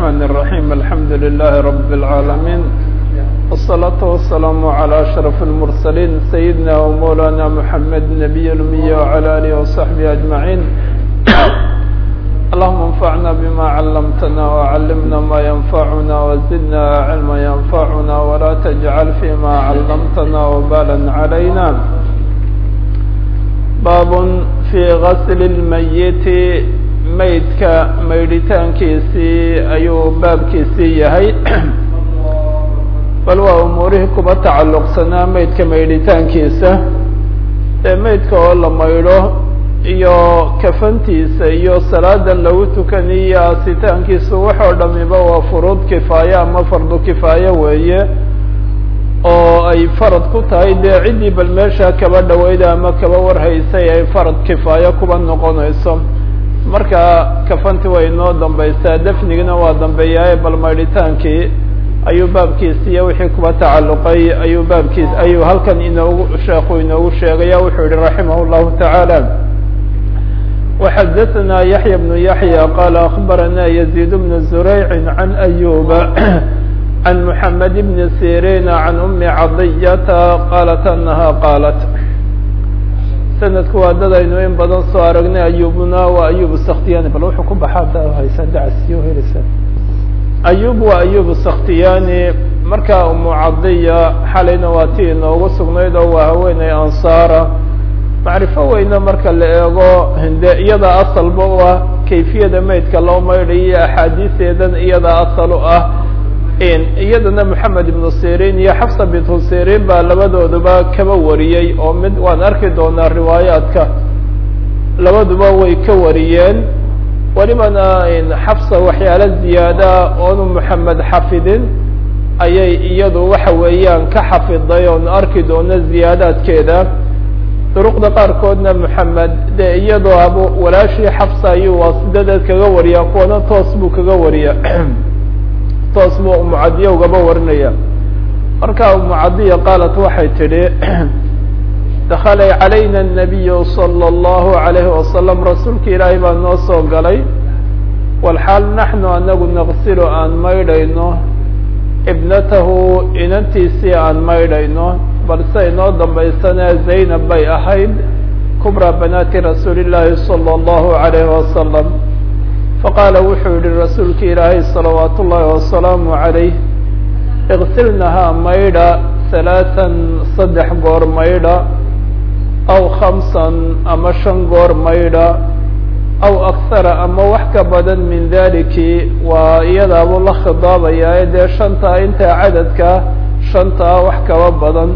الرحمن الرحيم الحمد لله رب العالمين والصلاة والسلام على أشرف المرسلين سيدنا ومولانا محمد النبي الأمي وعلى آله وصحبه أجمعين اللهم انفعنا بما علمتنا وعلمنا ما ينفعنا وزدنا علما ينفعنا ولا تجعل فيما علمتنا وبالا علينا باب في غسل الميت maydka maydhitaankiisii ayuu baabkiisii yahay bal waa umuurihii kuba tacalluqsanaa maydka maydhitaankiisa ee maydka oo la maydho iyo kafantiisa iyo salaadan lagu tukaniyo aasitaankiisu waxoo dhamiba waa furuud kifaaye ama fardu kifaaye weeye oo ay farad ku tahay dee ciddii bal meesha kaba dhaweyda ama kaba warhaysay ay farad kifaaye kuba noqonayso marka kafanti way inoo dambaysaa dafnigina waa dambeeyaaye bal maydhitaankii ayuu baabkiisi iyo wixii kuba tacalluqay ayuu baabkiis ayuu halkan inoogu sheekhu inoogu sheegaya wuxuu yihi raximah llahu tacaala وxadaثna yaحya بن yaحyى qala akbarana يزيد بن زurayc عan أyuba عan محamed بn sirin عan أmi cadiyata qalat anaha qaalat sanadku waa dad aynu in badan soo aragnay ayubna waa ayub saktiyani bal wuxuu ku baxaa haysaa dacasiyo heleysaa ayub waa ayub saktiyani markaa umu cadiya xalayna waa tii inoogu sugnayd oo waa haweeney ansaara macrifo weyne marka la eego hinde iyada asalba u ah kayfiyada maydka loo maydhayo axaadiiseedan iyada asal u ah iyadana moxamed ibnu sirin iyo xafsa bintu sirin baa labadooduba kaba wariyey oo mid waan arki doonaa riwaayaadka labaduba way ka wariyeen welibana xafsa waxyaalo ziyaada oonu moxamed xafidin ayay iyadu waxa weeyaan ka xafiday oonu arki doono ziyaadaadkeeda duruqda qaarkoodna moxamed de iyadoo ab walaashii xafsa ayuu waasidadeed kaga wariyaa kuwana toos buu kaga wariya toos buu umucadiya ugaba warinaya marka umucadiya qaalat waxay tidhi dakala calayna الnabiyu salى اllahu عalayhi wasalam rasuulka ilaahay baa noo soo galay walxaal naxnu anagu naqsilu aan maydhayno ibnatahu inantiisii aan maydhayno balse inoo dambaysana zaynab bay ahayd kubra banaati rasuuli llaahi salى اllahu عalayhi wasalam faqaala wuxuu yihi rasuulka ilaahay salawaat ullaahi wasalaamu calayh iksilnahaa maydha halaatan saddex goor maydha aw khamsan ama shan goor maydha aw akhara ama wax ka badan min daliki waa iyadaabuu la khidaabayaa dee shantaa intaa cadadka shantaa wax kaba badan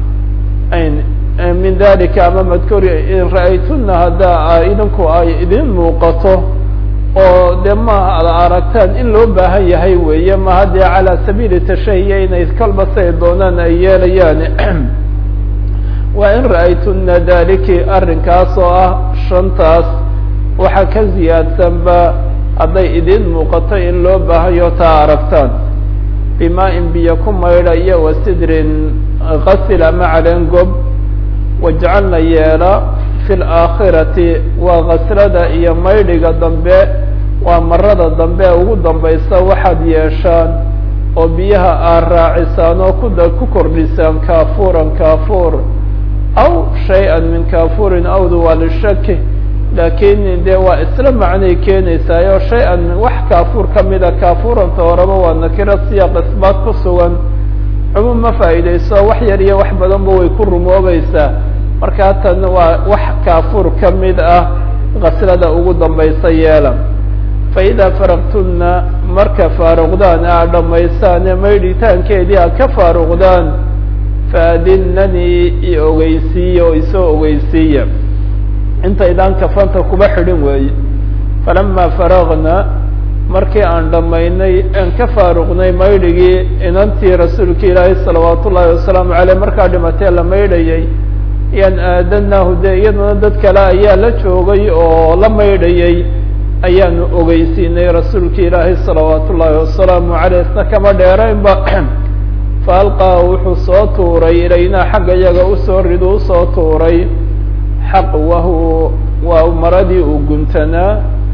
min dalika ama madkuri in ra-aytuna haddaa idinku ay idin muuqato oo de maaha ad aragtaan in loo baahan yahay weeye maha dee calaa sabiili tashahiya inay kalba say doonaan ay yeelayaan waa in ra-aytuna daliki arrinkaas oo ah shantaas waxa ka ziyaadsanba hadday idin muuqato in loo baahayo taa aragtaan bimaa in biyo ku maydha iyo wa sidrin kasil ama caleen gob wajcalna yeela fi laakhirati waa kaslada iyo maydhiga dambe waa marada dambe ugu dambaysa waxaad yeeshaan oo biyaha aad raacisaan oo kuda ku kordhisaan kaafuuran kaafuur aw shay-an min kaafuurin awdu waa lishaki laakiin dee waa isla macnay keenaysaayo shay-an wax kaafuur kamida kaafuuranta horeba waa nakiro siyaaq isbaat ku sugan cumuum ma faa'iideyso wax yar iyo wax badanba way ku rumoobaysaa markaa tan waa wax kaafuur ka mid ah kaslada ugu dambaysa yeela fa idaa faraqtunna marka faaruqdaan aad dhammaysaane maydhitaankeedii aad ka faaruqdaan faadinanii i ogeysiiya oo isoo ogeysiiya intaydaan kafanta kuba xidhin weeye falamaa faraqna markii aan dhammaynay aan ka faaruqnay maydhigii inantii rasuulka ilaahay salawaat ullaahi wasalaamu caleyh markaa dhimatee la maydhayay ayaan aadanaahu dee iyaduna dad kale ayaa la joogay oo la maydhayay ayaanu ogeysiinay rasuulka ilaahay salawaat ullaahi wasalaamu caleyh isna kama dheeraynba fa alqaa wuxuu soo tuuray ilaynaa xagga yaga usoo ridu usoo tuuray xaqwahu waa maradii uu guntanaa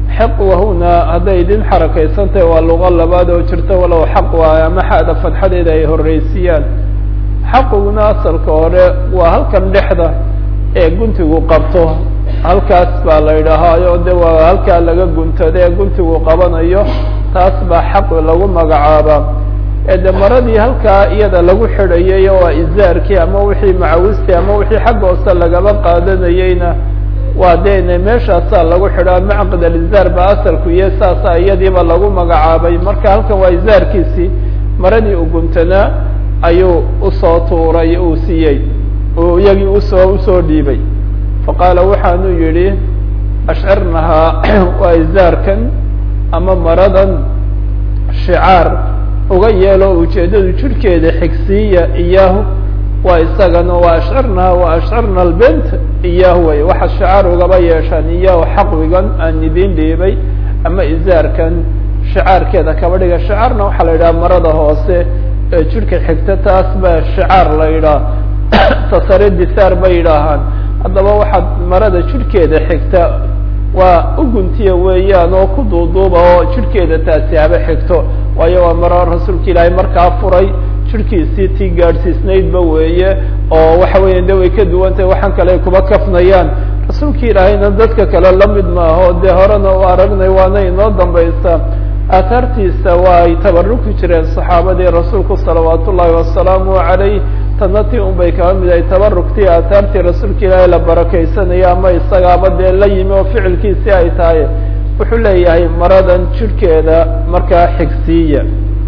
xaqwahuna hadday idin xarakaysantahay waa luqo labaad oo jirta walow xaqwa ama xada fadxadeeda ay horreysiiyaan xaqiguna asalka hore waa halkan dhexda ee guntigu qabto halkaas baa la yidhaahaayo de waa halkaa laga guntado ee guntigu qabanayo taas baa xaq lagu magacaabaa ee de maradii halkaa iyada lagu xidhayay waa izaarkii ama wixii macawistii ama wixii xagga hoose lagaba qaadanayeyna waa dene meeshaasaa lagu xidhaa macqid alizaar ba asalku iyo saasa iyadiiba lagu magacaabay marka halkan waa izaarkiisii maradii uguntanaa ayuu usoo tuuray uu siiyey uu iyagii usoo usoo dhiibay faqaala waxaanu yidhi ashcirnahaa waa izaarkan ama maradan shicaar uga yeelo ujeeddadu jirhkeeda xigsiiya iyaahu waa isagana waa ashcirnahaa waa ashcirna albent iyaahu way waxa shicaar ugaba yeeshaan iyaahu xaqwigan aan idin dhiibay ama izaarkan shicaarkeeda kaba dhiga shicaarna waxaa la yidhaha marada hoose ee jirhka xigta taas baa shicaar la yidhaha tasare disaar bay yidhaahaan haddaba waxaad marada jirhkeeda xigta waa uguntiya weeyaan oo ku duuduuba oo jirhkeeda taasi haba xigto waayo waa maro rasuulka ilaahay markaa furay jirhkiisii tii gaadhsiisnaydba weeye oo waxa weeya de way ka duwan tahay waxaan kale ay kuba kafnayaan rasuulka ilaahayna dadka kale lamid maaho dee horena u aragnay waana inoo dambaysa aathaartiisa waa ay tabaruki jireen saxaabadii rasuulku salawaat ullaahi wasalaamu calayh tana ti un bay kaba mid ay tabaruktii aathaartii rasuulka ilaahay la barakaysanaya ama isagaaba dee la yimi oo ficilkiisii ay tahay wuxuu leeyahay maradan jirhkeeda markaa xigsiiya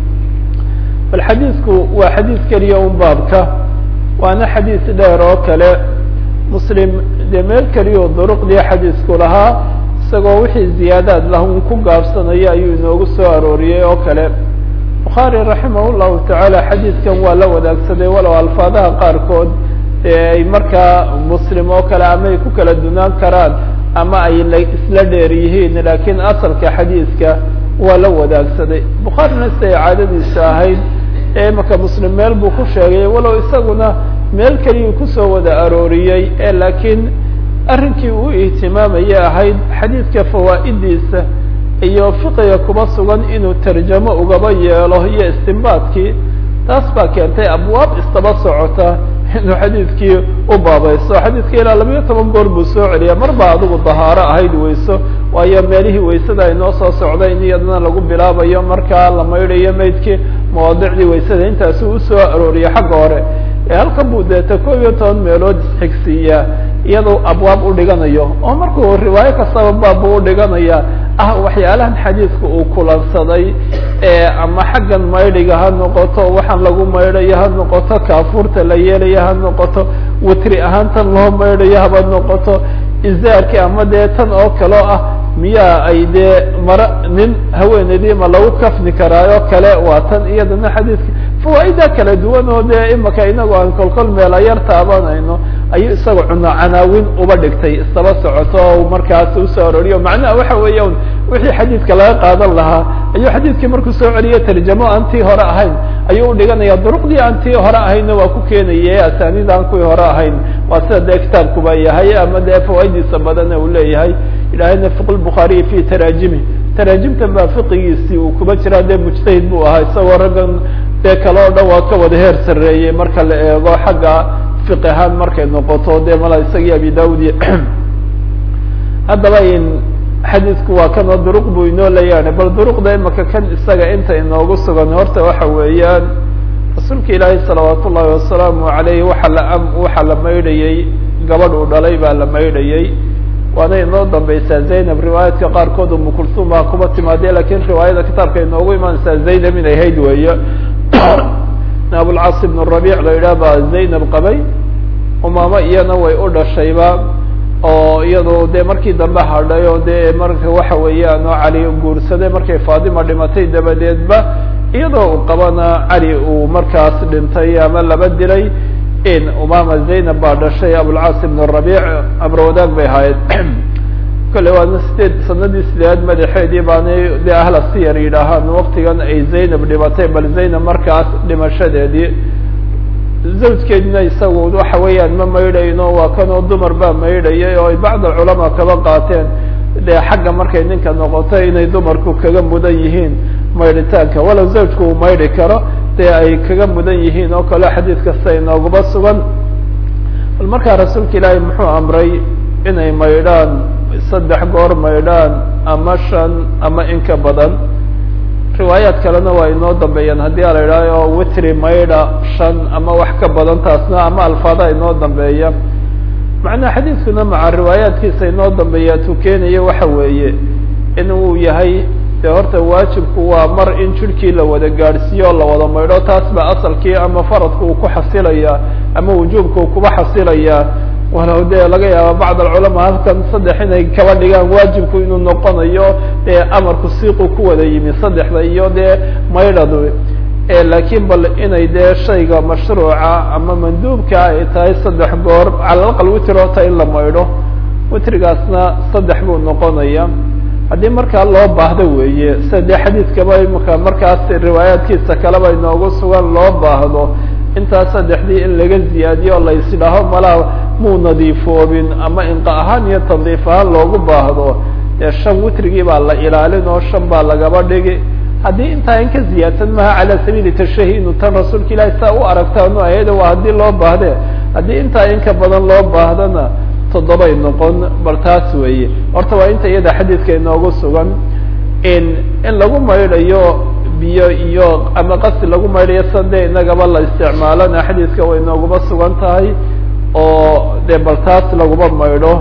bal xadiidku waa xadiid keliya un baabka waana xadiis dheer oo kale muslim dee meel keliya duruqdii xadiisku lahaa isagoo wixii ziyaadaad lah un ku gaabsanaya ayuu inoogu soo arooriyey oo kale bukhaari raximah llahu tacaala xadiidkan waa la wadaagsaday walow alfaadaha qaarkood ee ay markaa muslim oo kale ama ay ku kala dunaan karaan ama ay la isla dheer yihiin laakiin asalka xadiidka waa la wadaagsaday bukhaarina siday caadadiisa ahayd ee imaka muslim meel buu ku sheegay walow isaguna meel keliyuu kusoo wada arooriyey ee laakiin arrinkii uu ihtimaamaya ahayd xadiidka fawaa'idiisa iyo fiqiga kuba sugan inuu tarjamo ugaba yeelo iyo istinbaadkii taas baa keentay abwaab istaba socota inuu xadiidkii u baabaysto xadiidka ilaa labayo toban goor buu soo celiya mar baa adigu dahaaro ahayd weyso waayo meelihii weysada ay noo soo socday in iyadana lagu bilaabayo markaa la maydhayo maydkii mawaadicdii weysada intaasi usoo arooriya xagga hore ee halkan buu deeta koob iyo toban meelood isxigsiiyaa iyadoo abwaab u dhiganayo oo markuu riwaayo kastaba baab buu udhiganaya ah waxyaalahan xadiidka uu kulansaday ama xaggan maydhiga ha noqoto waxaan lagu maydhayo ha noqoto kaafuurta la yeelayo ha noqoto witri ahaan tan loo maydhayo haba noqoto izaarki ama dee tan oo kaleo ah miyaa ay dee mara nin haweeneydii ma lagu kafni karaayo kale waa tan iyadana xadiidka fawaaida kala duwan oo dee imaka inagu aan kolkol meela yar taabanayno ayuu isaga cuno canaawin uba dhigtay isaba socoto o markaas usoo aroriyo macnaha waxa weeya un wixii xadiidka laga qaadan lahaa ayuu xadiidkii markuu soo celiyo tarjamo aan tii hore ahayn ayuu udhiganaya duruqdii aan tii hore ahaynna waa ku keenaya asaanid aan kuwii hore ahayn waa sida dee kitaabkuba yahay ama dee fawaaiddiisa badana uu leeyahay ilaahayna fiq bukhaariyi fi taraajimi taraajimtan baa fiqigiisii uu kuba jiraa dee mujtahid buu ahaa isagoo raggan dee kale oo dhan waa ka wada heer sarreeyey marka la eego xagga fiq ahaan markay noqoto dee mala isagii abi daud iyo haddaba in xadiidku waa kanoo duruq buu inoo leeyahay bal duruqda imaka kan isaga inta inoogu sugan horta waxa weeyaan rasuulka ilaahay salawaat ullahi wasalaamu alayh waxa la waxa la maydhayey gabadh uu dhalay baa la maydhayey waana inoo dambaysaa zaynab riwaayaadka qaarkood umu kulsum baa kuba timaadee lakin riwaayada kitaabka inoogu imaanaysaa zaynab inay hayd weeye abulcaas ibn rabic la yidhaah baa zaynab qabay umaama iyana way u dhashayba oo iyado dee markii dambe hadhay oo dee marka waxa weeyaan oo cali guursaday markay fatima dhimatay dabadeedba iyadoo uu qabana cali uu markaas dhintay ama laba dilay in umama zaynab baa dhashay abulcaas ibn rabic abrawadaag bay ahayd kole waana sideed sanadii sideedaad madaxeedii baanay dee ahla siyar yidhaahaan waktigan ay zaynab dhimatay bal zaynab markaas dhimashadeedii zawjkeedina isagu waxa weeyaan ma maydhayno waa kanoo dumar baa maydhayay oo ay bacd alculamaa kaba qaateen dee xagga markay ninka noqoto inay dumarku kaga mudan yihiin maydhitaanka walow zawjku uu maydhi karo dee ay kaga mudan yihiin oo kale xadiid kasta inoogaba sugan bal markaa rasuulka ilaahay muxuu amray inay maydhaan saddex goor maydhaan ama shan ama in ka badan riwaayaad kalena waa inoo dambeeyaan haddii a la idhaaho witri maydha shan ama wax ka badan taasna ama alfaada inoo dambeeya macnaha xadiidkuna maca riwaayaadkiisa inoo dambeeya tuu keenaya waxa weeye in uu yahay dee horta waajibku waa mar in jirhkii la wada gaadhsiiyo o la wada maydho taas ba asalkii ama faradka uu ku xasilayaa ama wujuubka uu kuba xasilayaa walow dee laga yaaba bacd alculamaa halkan saddex inay kaba dhigaan waajibku inuu noqonayo dee amarku siiqu ku wada yimi saddexda iyo dee maydhadu laakiin bal inay dee shayga mashruuca ama manduubka ay tahay saddex goor cala aqal witrota in la maydho witrigaasna saddex buu noqonaya haddii markaa loo baahdo weeye sida dee xadiidkaba imika markaas riwaayaadkiisa kaleba inoogu sugan loo baahdo intaas saddexdii in laga ziyaadiyo o laysdhaho malaa muu nadiifoobin ama inqa ahaan iyo tandiif ahaan loogu baahdo dee shan witrigii baa la ilaalin oo shan baa lagaba dhigi haddii intaa in ka ziyaadsan maha cala sabiili tashahi inu tan rasuulka ilahi saa u aragtaanu ayada waa haddii loo baahde haddii intaa in ka badan loo baahdana toddobay noqon bal taas weeye horta waa inta iyada xadiidka inoogu sugan in in lagu maydhayo biyo iyo ama qasi lagu maydhayo sande inagaba la isticmaalana xadiidka way inooguma sugan tahay oo dee bal taas laguma maydho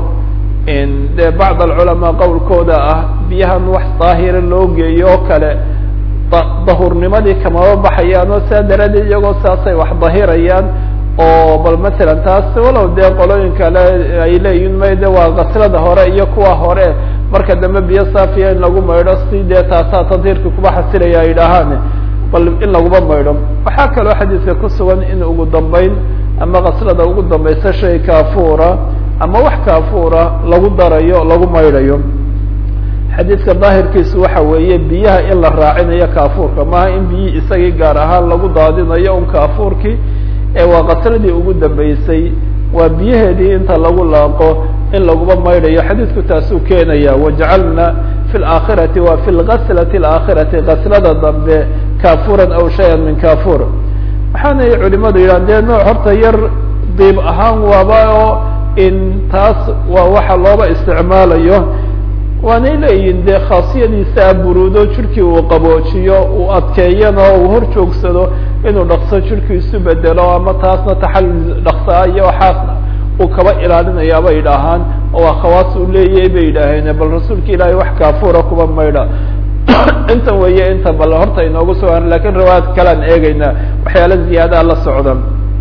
dee bacd alculamaa qowlkooda ah biyahan wax daahira loo geeyo oo kale dahurnimadii kamaba baxayaan oo saa daraaddeed iyagoo saasay wax dahirayaan oo bal masalan taas walow dee qolooyin kale ay leeyihin may de waa kaslada hore iyo kuwa hore marka dambe biyo saafiya in lagu maydho si dee taasaa tadhiirka kuba xasilaya ay dhahaan bal in laguma maydho waxaa kaloo xadiidka ku sugan in ugu dambeyn ama kaslada ugu dambaysa shay kaafuura ama wax kaafuura lagu darayo lagu maydhayo xadiidka daahirkiisu waxa weeye biyaha in la raacinayo kaafuurka maaha in biyihii isagii gaar ahaan lagu daadinayo un kaafuurkii ee waa kasladii ugu dambeysay waa biyaheedii inta lagu laaqo in laguma maydhayo xadiidku taasuu keenaya wajacalna fi laakhirati wa fi lgaslati alaakhirati kaslada dambe kaafuran aw shayan min kaafuur waxaanay culimadu yidhahan dee nooc horta yar diib ahaan waaba oo in taas waa waxa looba isticmaalayo waanay leeyihin dee khaasiyadiisa buruudo jirkii uu qaboojiyo uu adkeeyana uu hor joogsado inuu dhaqso jirkii isu bedelo ama taasna taxallul dhaqsaa iyo waxaasna uu kaba ilaalinayaa bay idhaahaan oo waa khawaas uu leeyahay bay yidhaaheen bal rasuulka ilaahay wax kaafuura kuba maydha inta weeye inta bal horta inoogu sugan lakin riwaayad kalean eegeynaa waxyaala ziyaadaa la socda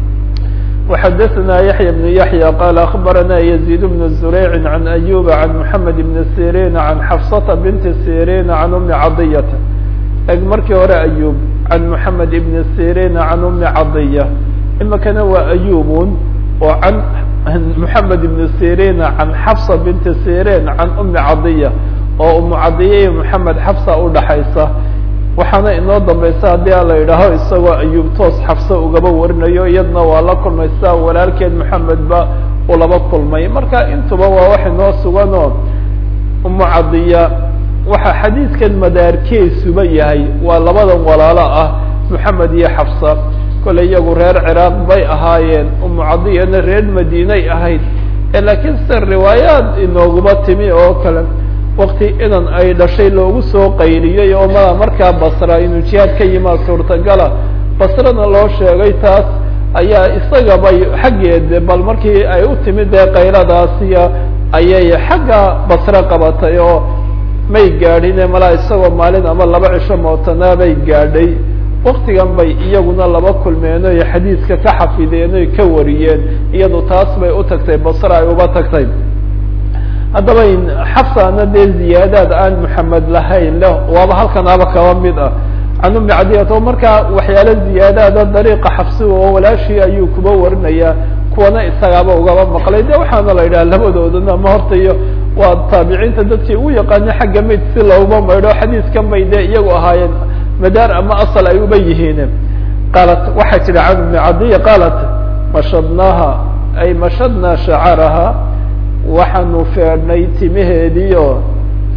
وxdثna يحyى بن يحyى qال أخبرna يزيد بن زريع عن أيوب عن محمد بن سيrين عن xفصة بنت سيrين عن أم عضية eg markii hore أيوب عن محمد بن سيrين عن أم عضية imikana waa أيوبun oo عن محمد بن سيrين عن xفصة بنت سيrين عن أم عضية oo أم عضية iyo محمد xفصة udhaxaysa waxaana inoo dambaysa haddii a la yidhaaho isagoo ayuub toos xafse ugaba warinayo iyadna waa la kulmaysa walaalkeed maxamed ba uu laba kulmay marka intuba waa wax inoo sugan oo umu cadiya waxa xadiidkan madaarkeesuba yahay waa labadan walaalo ah maxamed iyo xafsa kole iyagu reer ciraaq bay ahaayeen umu cadiyana reer madiinay ahayd laakiin sida riwaayaad inooguma timi oo kale wakti inan ay dhashay loogu soo qayliyey oo mada markaa basra inuu jihaad ka yimaa suurtagala basrana loo sheegay taas ayaa isagabay xaggeed bal markii ay u timid dee qayladaasiya ayay xagga basre qabatay oo may gaadhine malaa isagoo maalin ama laba cisho mootanaa bay gaadhay waktigan bay iyaguna laba kulmeen oy xadiidka ka xafideen oy ka wariyeen iyadu taas bay u tagtay basre ay uba tagtay haddaba xafsana dee ziyaadaad aan maxamed lahayn leh waaba halkanaaba kaba mid ah can umi cadiyat oo markaa waxyaalo ziyaadaada dariiqa xafsi oo walaashii ayuu kuba warinaya kuwana isagaaba ugaba maqlay de waxaana la yidhaha labadoodana ma horta iyo waa taabiciinta dadkii ugu yaqaana xagga mayd si looma maydho xadiiskan bay dee iyagu ahaayeen madaar ama asal ay uba yihiin qaalat waxay tidhi can umi cadiya qaalat mashadnaaha ay mashadnaa shacaraha waxaanu feedhnay timaheediio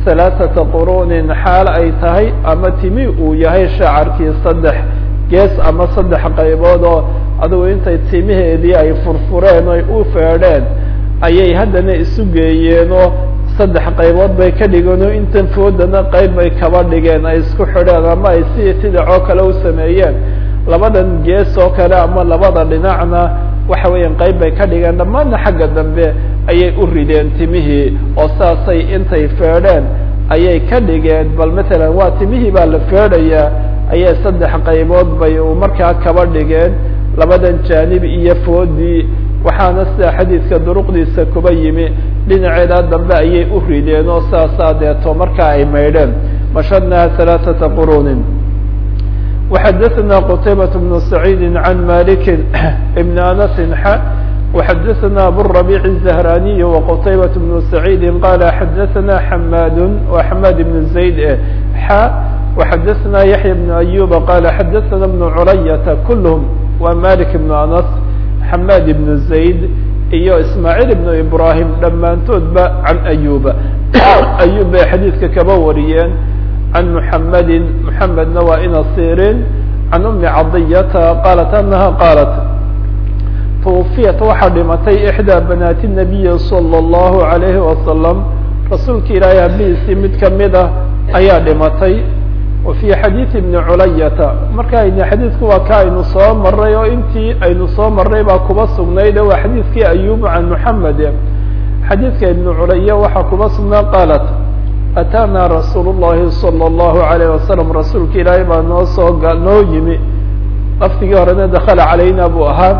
halaaثata qurunin xaal ay tahay ama timi uu yahay shacarkii saddex gees ama saddex qaybood oo adugu intay timaheedii ay furfureen oy u feedheen ayay haddana isu geeyeenoo saddex qaybood bay ka dhigeen oo intan foodana qayb bay kaba dhigeen ay isku xidheen ama ay si tidacoo kale u sameeyeen labadan gees oo kale ama labada dhinacna waxa weeyaan qayb bay ka dhigeen dhammaanna xagga dambe ayay u rideen timihii oo saasay intay feedheen ayay ka dhigeen bal matalan waa timihii baa la feedhayaa ayay saddex qaybood bay markaa kaba dhigeen labadan jaanib iyo foodii waxaana sida xadiidka duruqdiisa kuba yimi dhinaceeda dambe ayay u rideen oo saasaa deeto markaa ay maydheen mashadnaha halaaثata qurunin وxadثna qتaybaة بن سعيid عan malik بn أنس x وxadثna abالربيع الزهراني وqتaybaة بن سعيid qال xadثna حmاd وحmاd بن زaيد x وxadثna يحيى بن أيوب qال xadثna بن عرyة كلهم wa malik بن أنس حmاd بن زaيد iyo ismاعيل بن إبراهيم dhammaantoodba عan أيوب أيوب bay xadيidka kaba wariyeen عن محمد محمدna waa ina sirin عن أم caضyة qالت أنها qالت توفiyat waxaa dhimatay إحdى بناaت النبي صلى الله عليه وسلم rasuulka ilaahay hablihiisii mid kamid ah ayaa dhimatay وفي xadيiث بن عulayةa marka ayna xadiidku waa ka aynu soo maray oo intii aynu soo maray baa kuba sugnayd waa xadiidkii أyub عan محamed xadiidka iبن culaya waxaa kuba sugnaa qالت atاna rasuul الlahi slى الlahu عalيه wasalam rasuulka ilaahay baa noo soo noo yimi laftigii horena dakla calayna buu ahaa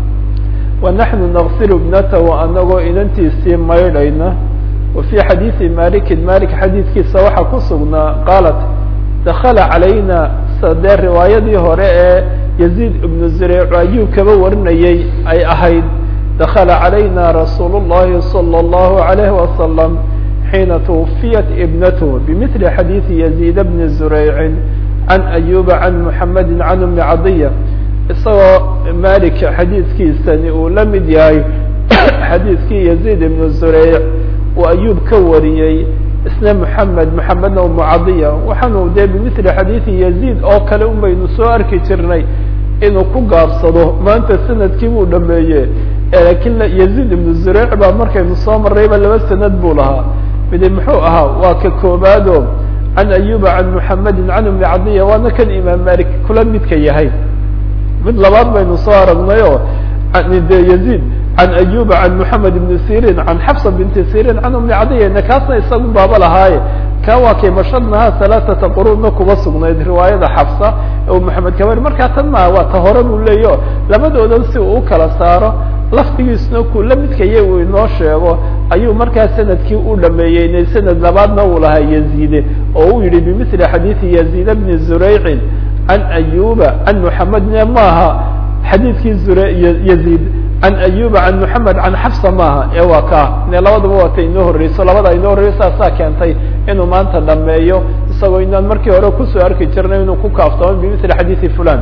wanaxnu naqsil ibnatahu anagoo inantiisii maydhayna wa fii xadiidi maliki malik xadiidkiisa waxaa ku sugnaa qaalat dakala calayna sadee riwaayadii hore ee yaziid ibnu zureyc ayuu kaba warinayay ay ahayd dakala calayna rasuul الlahi slى الlahu عalayh wasalam حين توفyت ابنته بمثل xadيiث يزيد بن زريع عن أيوب عن محمد عن أم عضية isagoo malik xadiidkiisani uu la mid yahay xadiidkii يزيد بن زريع uu أyوب ka wariyey isna محمد محمedna أم عضية waxaanu de بمثل xadيiث يزيد oo kale un baynu soo arki jirnay inuu ku gaabsado maanta sanadkii buu dhameeye lakin يزيد بن زريع baa markaynu soo marayba laba sanad buu lahaa midi muxuu ahaa waa ka koobaado can ayuba can muxamedi can umi cadiya waana kan imaam malik kula midka yahay mid labaad baynu soo aragnayo de yaziid can ayuba can moxamed ibni sirin can xafsa binti sirin can umi cadiya kaasna isagu baaba lahaaye ka waa kay mashadnaha halaaثata qurunna kuba sugnayd riwaayada xafsa u maxamed kabari markaa tan maa waa ta hore buu leeyo labadoodan si uu ukala saaro laftigiisna ku la midkaya uu inoo sheego ayuu markaa sanadkii u dhameeyey inay sanad labaadna uu lahaa yaziide oo uu yihi bimili xadiidi yaziid bni zuraycin can ayuba can muxamedne maaha xadiidkii zure yaziid can ayuba can muxamed can xafsa maaha ee waa ka ne labadaba waata inoo horreyso labada inoo horreyso saasaa keentay inuu maanta dhameeyo isagoo inaan markii hore kusoo arki jirnay inuu ku kaaftoomo bimili xadiidi fulan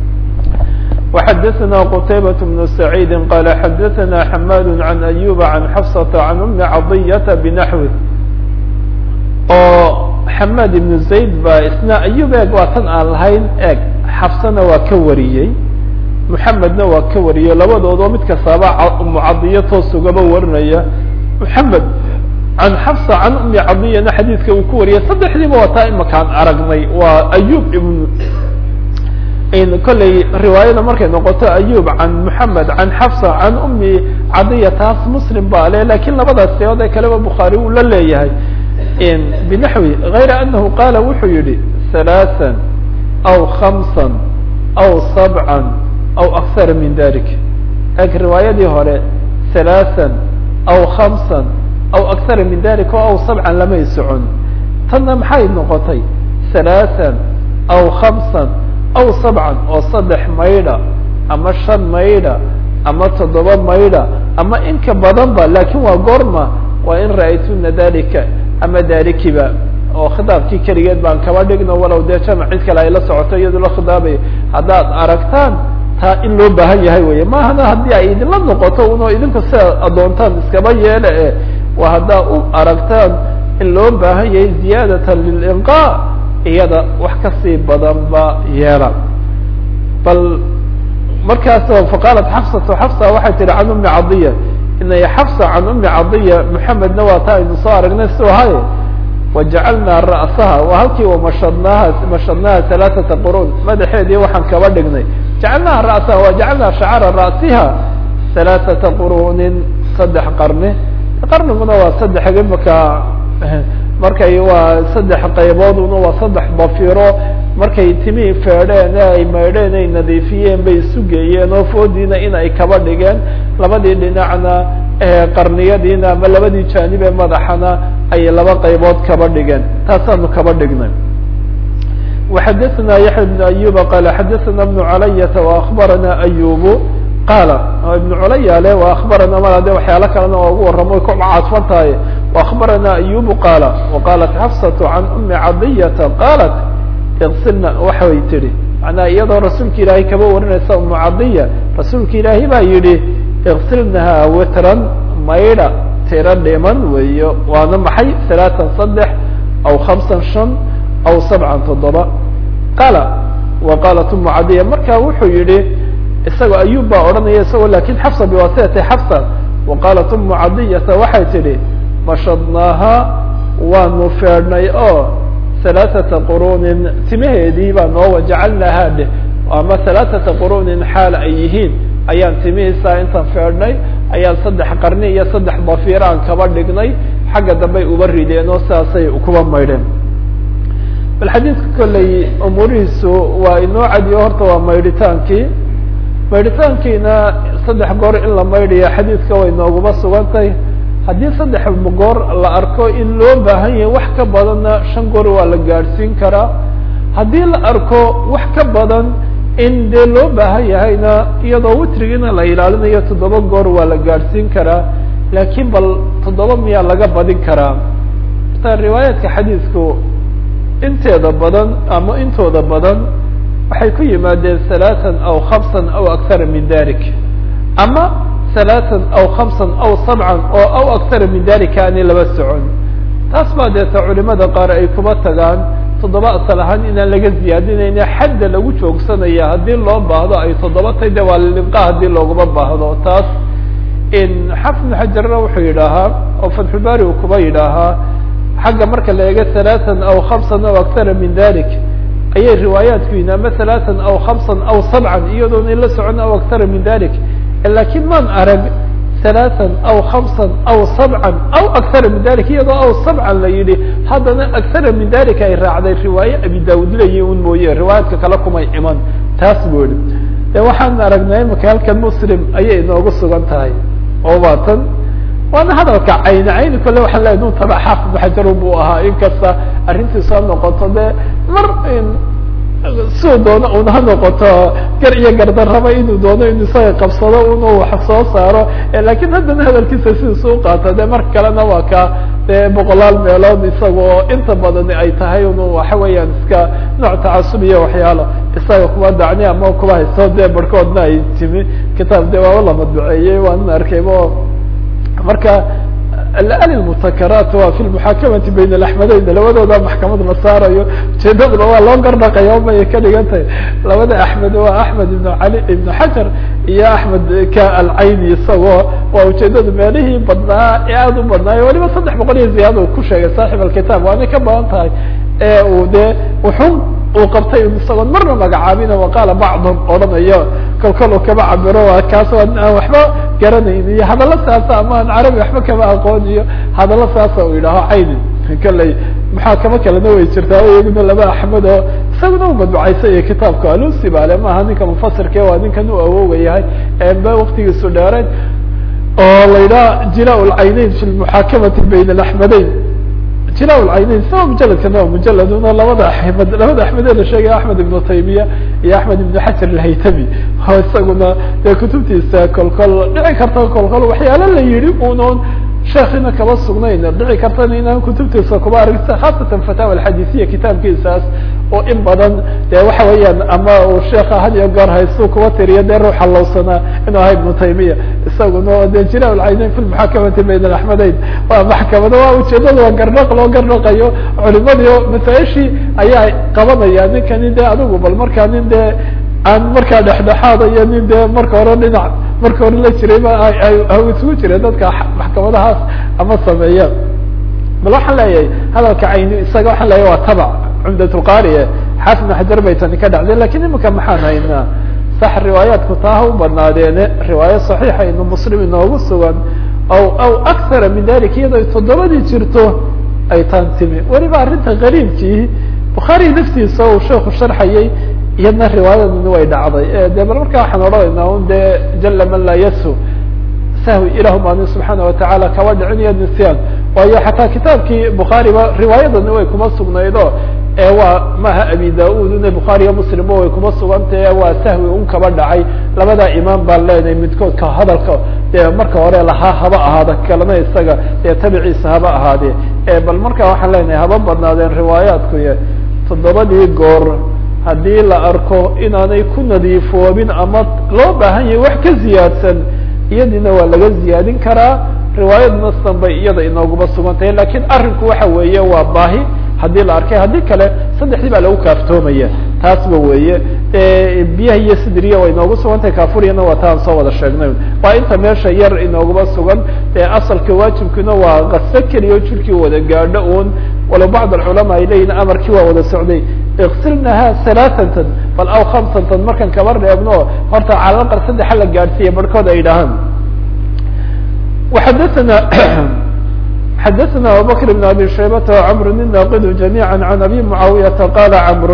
وxadثna qتayبة بن سعيid qال xadثna حmاd عن أyوب عن xفصة عن أmi caضyة بنحوi oo حmاd iبن زayd ba isna أyub eg waa tan aan lahayn eg xafsana waa ka wariyey محamedna waa ka wariyey labadoodoo mid kastaaba mcadiyo toos ugaba warinaya محamed عan xفصة عan أmi caضyana xadiidka uu ku wariyay saddexdiiba waa taa imakaan aragnay waa أyub ibn kolley riwaayada markay noqoto ayub can moxamed can xafsa can umi cadiya taas muslim baa le lakin labadaas seood ee kaleba bukhaari uu la leeyahay binaxwi غayra anahu qaala wuxuu yihi halaaثa aw hamsa aw sabca aw aksara min dalik eg riwaayadii hore halaaثa aw hamsa aw aksara min dalik o aw sabcan lamay socon tanna maxay noqotay halaaثa aw hamsa aw sabcan oo saddex maydha ama shan maydha ama toddoba maydha ama inka badan ba lakin waa goorma waa in ra'aytuna dalika ama dalikiba oo khitaabkii keligeed baan kaba dhigno walow dee jamac cid kale ay la socoto iyadoo la khidaabayo haddaad aragtaan taa in loo baahan yahay weye mahana haddii ay idinla noqoto uno idinku sida adoontaan iskaba yeele e waa haddaa u aragtaan in loo baahan yahay ziyaadata lilinqa iyada wax kasii badan ba yeela bal markaas faqaalat xafsatu xafsa waxay tihi can umi cadiya inay xafsa can umi cadiya maxamedna waa ta aynu soo aragnay su ahay wajacalnaa ra'saha waa halkii wamashadnaaha mashadnaaha halaaثata quruun madaxeedii waxaan kaba dhignay jacalnaha ra'saha wajacalnaa shacara ra'siha halaaثata quruunin saddex qarni qarniguna waa saddex imaka markay waa saddex qaybooduna waa saddex bafiro markay timihii feedheen ee ay maydheen ay nadiifiyeen bay isu geeyeen oo foodiina in ay kaba dhigeen labadii dhinacna qarniyadiina ama labadii jaanib ee madaxana ay laba qaybood kaba dhigeen taasaanu kaba dhignay وxadثna yaحya بن أyuba qal xadثna بن عalayةa وأخbarana أyubu qaala ibn culaya le وأخbarana ma de waxyaalo kalena oo ugu waramo ku cadfan tahay وأخbarana أyubu qaala وqalat xafsaة عan أmi cadiyةa qalat اغsilna waxay tihi manaa iyadoo rasuulka ilaahay kaba warinaysa umu cadiya rasuulka ilaahay baa yihi اغsilnaha witran maydha tiro dhiman weeyo waana maxay ثaلaثan saddex aw خamسan شhan aw sabcan toddoba qaala wa qaalat umu cadiya marka wuxuu yihi isagoo ayub baa odhanaya isagoo lakin xafsa biwasitati xafsa wa qaalat umu cadiyata waxay tidhi mashadnaaha waanu feedhnay oo halaaثata qurunin timaheedii baa noo wajacalnaaha dheh ama halaaثata qurunin xaal ay yihiin ayaan timihiisa intaan feedhnay ayaan saddex qarni iyo saddex bafiir aan kaba dhignay xagga dambey uba rideen oo sidaasay kuba maydheen bal xadiidka kolley umuurihiisu waa inoo cadiyo horta waa maydhitaankii maydhitaankiina saddex goor in la maydhaya xadiidka way nooguma sugantay haddii saddex goor la arko in loo baahan yahay wax ka badanna shan goor waa la gaadhsiin karaa haddii la arko wax ka badan in dee loo baahan yahayna iyadoo witrigiina la ilaalinayo toddoba goor waa la gaadhsiin karaa laakiin bal toddoba miyaa laga badin karaa ta riwaayaadka xadiidku inteeda badan ama intooda badan waxay ku yimaadeen ثaلaثa aw خamسa aw akara min dalik ama ثaلaثa aw خamسa aw sabca oo aw akara min dalika aanay laba socon taas baa deeta culimada qaar ay kuma tagaan toddoba asal ahaan inaan laga ziyaadinayna xadda lagu joogsanaya haddii loo baahdo ay toddoba tay de waa lilinqa haddii looguma baahdo taas xafid xajarna wuxuu yidhaahaa oo fatxulbari uu kuba yidhaahaa xagga marka la eego ثaلaثa aw خamسa aw akara min dalik ayay riwaayaatku yihin ama ثaلaثa aw خamسa aw sabca iyadoona la socon aw akara min dalik lakin maan arag ثaلaثa aw خamسa aw sabca aw akara min dalik iyadoo aw sabca la yihi haddana akara min dalik ay raacday riwaaye abi daud leyi un mooye riwaayaadka kale kumay iman taas bu ihi de waxaan aragnay imaka halkan muslim ayay inoogu sugan tahay oo baatan waana hadalka cayni cayni kole waxaan leeyahy nun taba xaafid xajarun buu ahaa inkasta arrintii soo noqoto de mar siduu doono un ha noqoto gar iyo gardarraba inuu doono inu isaga qabsado unu wax soo saaro lakin haddana hadalkiisa sidiisu uqaato de mar kalena waa ka de boqolaal meelood isagoo inta badani ay tahay unu waxa weeyaan iska nooc tacasub iyo waxyaalo isaga kuwa dacni ama kuwa haysto de barhkoodna ay timi kitaab de waaba la madbuceeyey waan arkaybo marka alali mutakaraat waa fi lmuxaakamati bayn alaxmedeyn labadooda maxkamad la saarayo ujeedaduna waa loo gardhaqaya omay ka dhigan tahay labada axmed waa axmed ibn ali ibn xajar iyo axmed ka alcayni isagoo waa ujeedadu meelihii badnaa ee aada u badnaayo waliba saddex boqol iyo ziyaada ku sheegay saaxib alkitaab waanay ka badan tahay ee uu de wuxuu uu qabtay isagoon marna magacaabina waqaala bacdum odhanayo kol kol uu kaba cabiro waa kaas aan waxba garanayn iyo hadallo saasa ama aan carabi waxba kama aqoon iyo hadallo saasa uu yidhaaho cayni kaley maxaa kama kalena way jirtaa iyaguna laba axmed oo isaguna u madbucaysa iyo kitaabka alusi bale maaha ninka mufasirke waa ninkan u awooga yahay ba waktigiisu dheereyn oo la yidhaha jila lcayneyn fi lmuxaakamati bayn alaxmedeyn jila lcayneyn sama mujaladkana waa mujaladuna labada axmed labada axmedee la sheegaya axmed ibnu taymiya iyo axmed ibnu xajar alhaytami oo isaguna dee kutubtiisa kolkol dhici karta kolkol waxyaalo la yihi unoon sheekina kaba sugnayna dhici kartana inaan kutubtiisa kuba aragta khaasatan fataawa alxadiisiya kitaabkiisaas oo in badan dee waxa weeyaan ama uu sheeka had iyo goor haystu kuba tiriyo dee ruuxa lowsanaa inuu ahaa ibnu taymiya isaguna de jira alcayneyn fi lmuxakamati bayn alaxmedeyn waa maxkamada waa ujeedada waa garnaq loo garnaqayo culimadii masaa-ishii ayaa qabanaya ninkani de adigu bal markaa nin dee aan markaa dhexdhexaada iyo nin dee marka hore dhinac marka hore la jiray ba isugu jireen dadka maxkamadahaas ama sameeya bal waxaan leeyahay hadalka cayni isaga waxaan leeyahay waa tabac cumdatulqaariye xaafid ibn xajar bay tani ka dhacdeen lakin imika maxaan haynaa sax riwaayaatku taa ha u badnaadeene riwaayo saxiixa inu muslim inoogu sugan aw aw akthara min dalik iyadoo toddobadii jirto ay taan timi weliba arrinta qariibkii bukhaari naftiisa uu sheeku sharxayay iyadna riwaayadani way dhacday de bal markaa waxaan odhanaynaa un de jala man laa yasu sahwi ilahu maani subxaana watacaala kaba dhicinayo nisyaan waayo xataa kitaabkii bukhaariba riwaayadani way kuma sugnaydo ee waa maaha abi da-ud ina bukhaariyo muslimba way kuma sugantahe waa sahwi un kaba dhacay labadaa imaam baan leenahay midkood ka hadalka dee marka hore lahaa haba ahaada kalena isaga dee tabiciisa haba ahaadee bal markaa waxaan leenahay haba badnaadeen riwaayaatkuy toddobadii goor haddii la arko inaanay ku nadiifoobin ama loo baahan yahay wax ka ziyaadsan iyadina waa laga ziyaadin karaa riwaayadna san bay iyada inooguma sugan tahay lakin arrinku waxa weeye waa baahi haddii la arkay haddii kale saddexdii baa lagu kaaftoomaya taasba weeye biyaha iyo sidriya waa inoogu sugan tahay kaafuriyana waa taan soo wada sheegnay waa inta meesha yar inooguma sugan asalka waajibkiina waa kaso keliya jirkii wada gaadho un walow bacd alculamaa ay leeyihin amarkii waa wada socday iksilnaha halaaثatan bal aw khamsatan markan kaba reebno horta calalaqal saddexa la gaadhsiiya barhkood ay dhahaan xadana xadaثna abubakr بn abi shaybata وcmr الnaqid جamيعا عan abi muعaawiyaةa qala cmr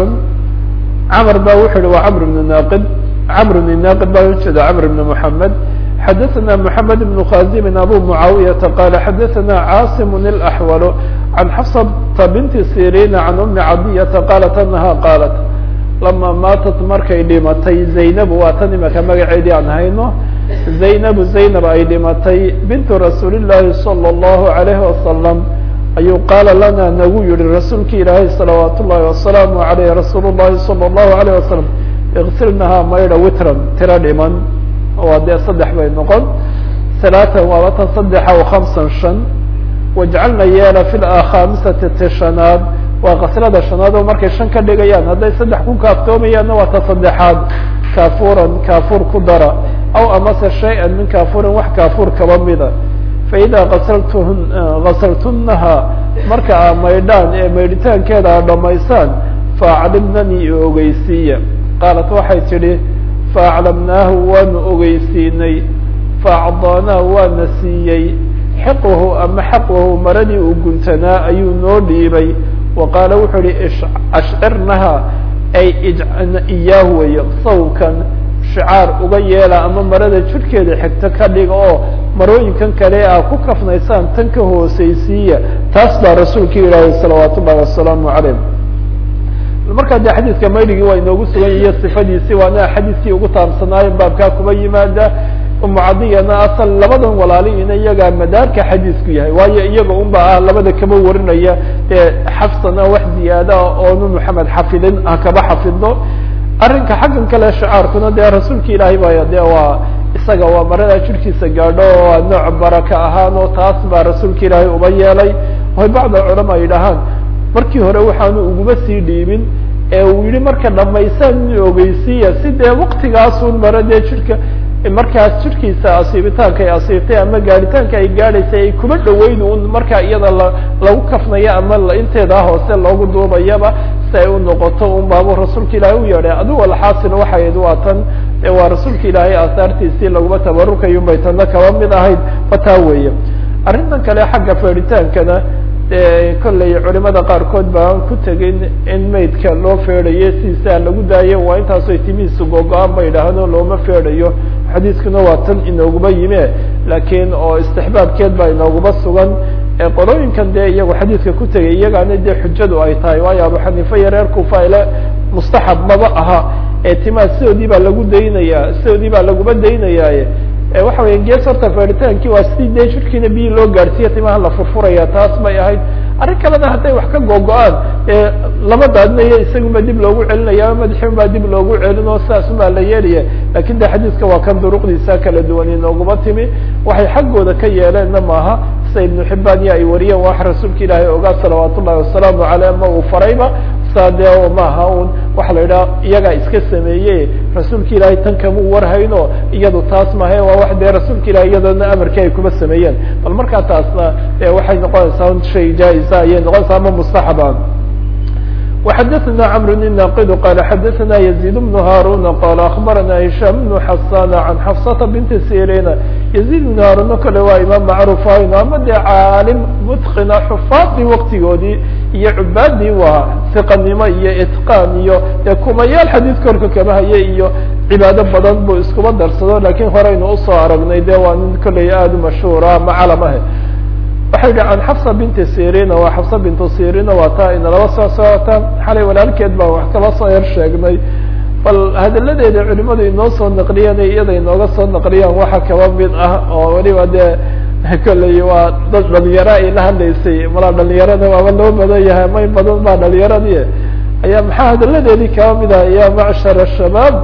cmr ba wuxu uhi wa cmr بn naqid cmr الnaqid ba ujeeda cmr بn mحamed xadaثna mحamed بn khazim abu muعaawiyaةa qala xadaثna cاsim الأxwal عan xafsata binti sirina عan umi cadiyata qalat anaha qalat lama maatat markay dhimatay zaynab waa tan imaka magaceedii aan hayno zaynabu zaynab ay dhimatay bintu rasuuli llaahi salى اllahu alayhi wasalam ayuu qaala lana nagu yihi rasuulki ilaahay salawaat ullahi wasalaamu alayh rasuul llahi salى اllahu alayh wasalam iksilnahaa maydha witran tiro dhiman waa dee saddex bay noqon halaatan waaba tan saddexa o hamsan shan wajcalna yeela fi khamisati tishanaad waa kaslada shanaad oo markay shan ka dhigayaan hadday saddex ku kaaftoomayaanna waa ta saddexaad kaafuran kaafuur ku dara aw amase shay-an min kaafurin wax kaafuur kaba mida faidaa asaltun gasaltunnaha marka aa maydhaan ee maydhitaankeeda a dhamaysaan faaclimnanii ogeysiiya qaalat waxay tidhi faaclamnaahu waanu ogeysiinay faacdaanaahu waana siiyey xiqahu ama xaqahu maradii uu guntanaa ayuu noo dhiibay wa qaala wuxuu ihi ashcirnaha ay ijcna iyaahu wey sawkan shicaar uga yeela ama marada jirhkeeda xigto ka dhiga oo marooyinkan kale a ku kafnaysaan tan ka hooseysiiya taas baa rasuulka ilaahay salawaat ullahi wasalaamu calayh markaa de xadiidka maydhigii waa inoogu sugan yahiyo sifadiisi waana xadiiskii ugu taabsanaayo baabkaa kuba yimaada umu cadiyana asal labadan walaaliina iyagaa madaarka xadiisku yahay waayo iyaga un ba ah labada kaba warinaya ee xafsana wax ziyaada oonu maxamed xafidin ha kaba xafido arrinka xaggan kale shicaarkuna dee rasuulka ilaahay baya de waa isaga waa marada jirkiisa gaadho oo nooc baraka ahaan oo taas baa rasuulka ilaahay uba yeelay way bacd alculama yidhaahaan markii hore waxaanu uguma sii dhiibin ee uu yihi marka dhamaysaan in ogeysiiya si dee waktigaasun mara dee jirka markaas jirkiisa asiibitaanka ay asiibtay ama gaadhitaanka ay gaadhaysay ay kuma dhaweyn un markaa iyada la lagu kafnaya ama inteeda hoose loogu duubayaba si ay u noqoto un baabu rasuulka ilaahay u yeedhay adigu alxaasil waxayd waa tan waa rasuulka ilaahay aasaartiisii laguma tabarukayo bay tana kaba mid ahayd fataa weeye arrintan kale xagga feedhitaankana kolley culimada qaarkood baan ku tegin in maydka loo feedhayo sidiisaa lagu daayo waa intaasoy timihiisu gogo-aan ba yidhaahdo looma feedhayo xadiiskuna waa tan inooguma yime laakiin oo istixbaabkeed baa inooguma sugan qolooyinkan dee iyagu xadiidka ku tegay iyagaana dee xujadu ay tahay waayo abu xaniifa iyo reer kufa ile mustaxab maba aha ee timaa sidoodii baa lagu daynaya sidoodii baa laguma daynayaaye waxa weya gees horta feritaankii waa sidii dee jirkiina biyi loo gaadhsiiya timaha la furfuraya taas bay ahayd arrin kalena hadday wax ka googo-aan lama daadinayo isagunba dib loogu celinaya ama madaxiun baa dib loogu celin oo sidaasum baa la yeelaya lakin de xadiiska waa kan duruqdiisa kala duwan inooguma timi waxay xaggooda ka yeeleenna maaha sida ibnu xibaan iyo ay wariyeen wax rasuulka ilaahay ogaa salawaat ullahi wasalaamu aleyh ama uu farayba saa dee maaha un waxa la yidhaha iyagaa iska sameeye rasuulka ilaahay tan kamuu warhayno iyadu taas mahe waa wax dee rasuulka ilahay iyadoona amarkii ay kuma sameeyeen bal markaa taasna waxay noqonaysaa shay jaa-isa ayay noqonaysaa ama mustaxaba وxdثna cمر الناqd qال xdثna يزيد بن هاrون qال أخبرna هiشام بن حسان عن xفصة بنت سيrين يزيد بن هاrون kale waa imaam macrufayn ama dee caalim mتqina xufaadii waktigoodii iyo cubaadii waa ثiqanimo iyo iتقاn iyo dee kumayaal xadيث korka kama haye iyo cibaado badan buu iskuba darsado lakin horeynu usoo aragnay de waa nin kolley aad u mashhuura ama calamahe waxay yihi can xafsa binti sirina waa xafsa bintu sirina waa taa inalaba soo socota xalay walaalkeed baa wax kala soo yar sheegnay bal hadalladeeda culimadu inoo soo naqliyeen iyada inooga soo naqliyaan waxa kaba mid ah oo weliba dee kolley waa dad dhalinyaro ay la hadlaysay malaa dhalinyarada waaba loo badan yahay may badan baa dhalinyaradii ayaa maxaa hadalladeedii kaba mid ah ya macshar shabaab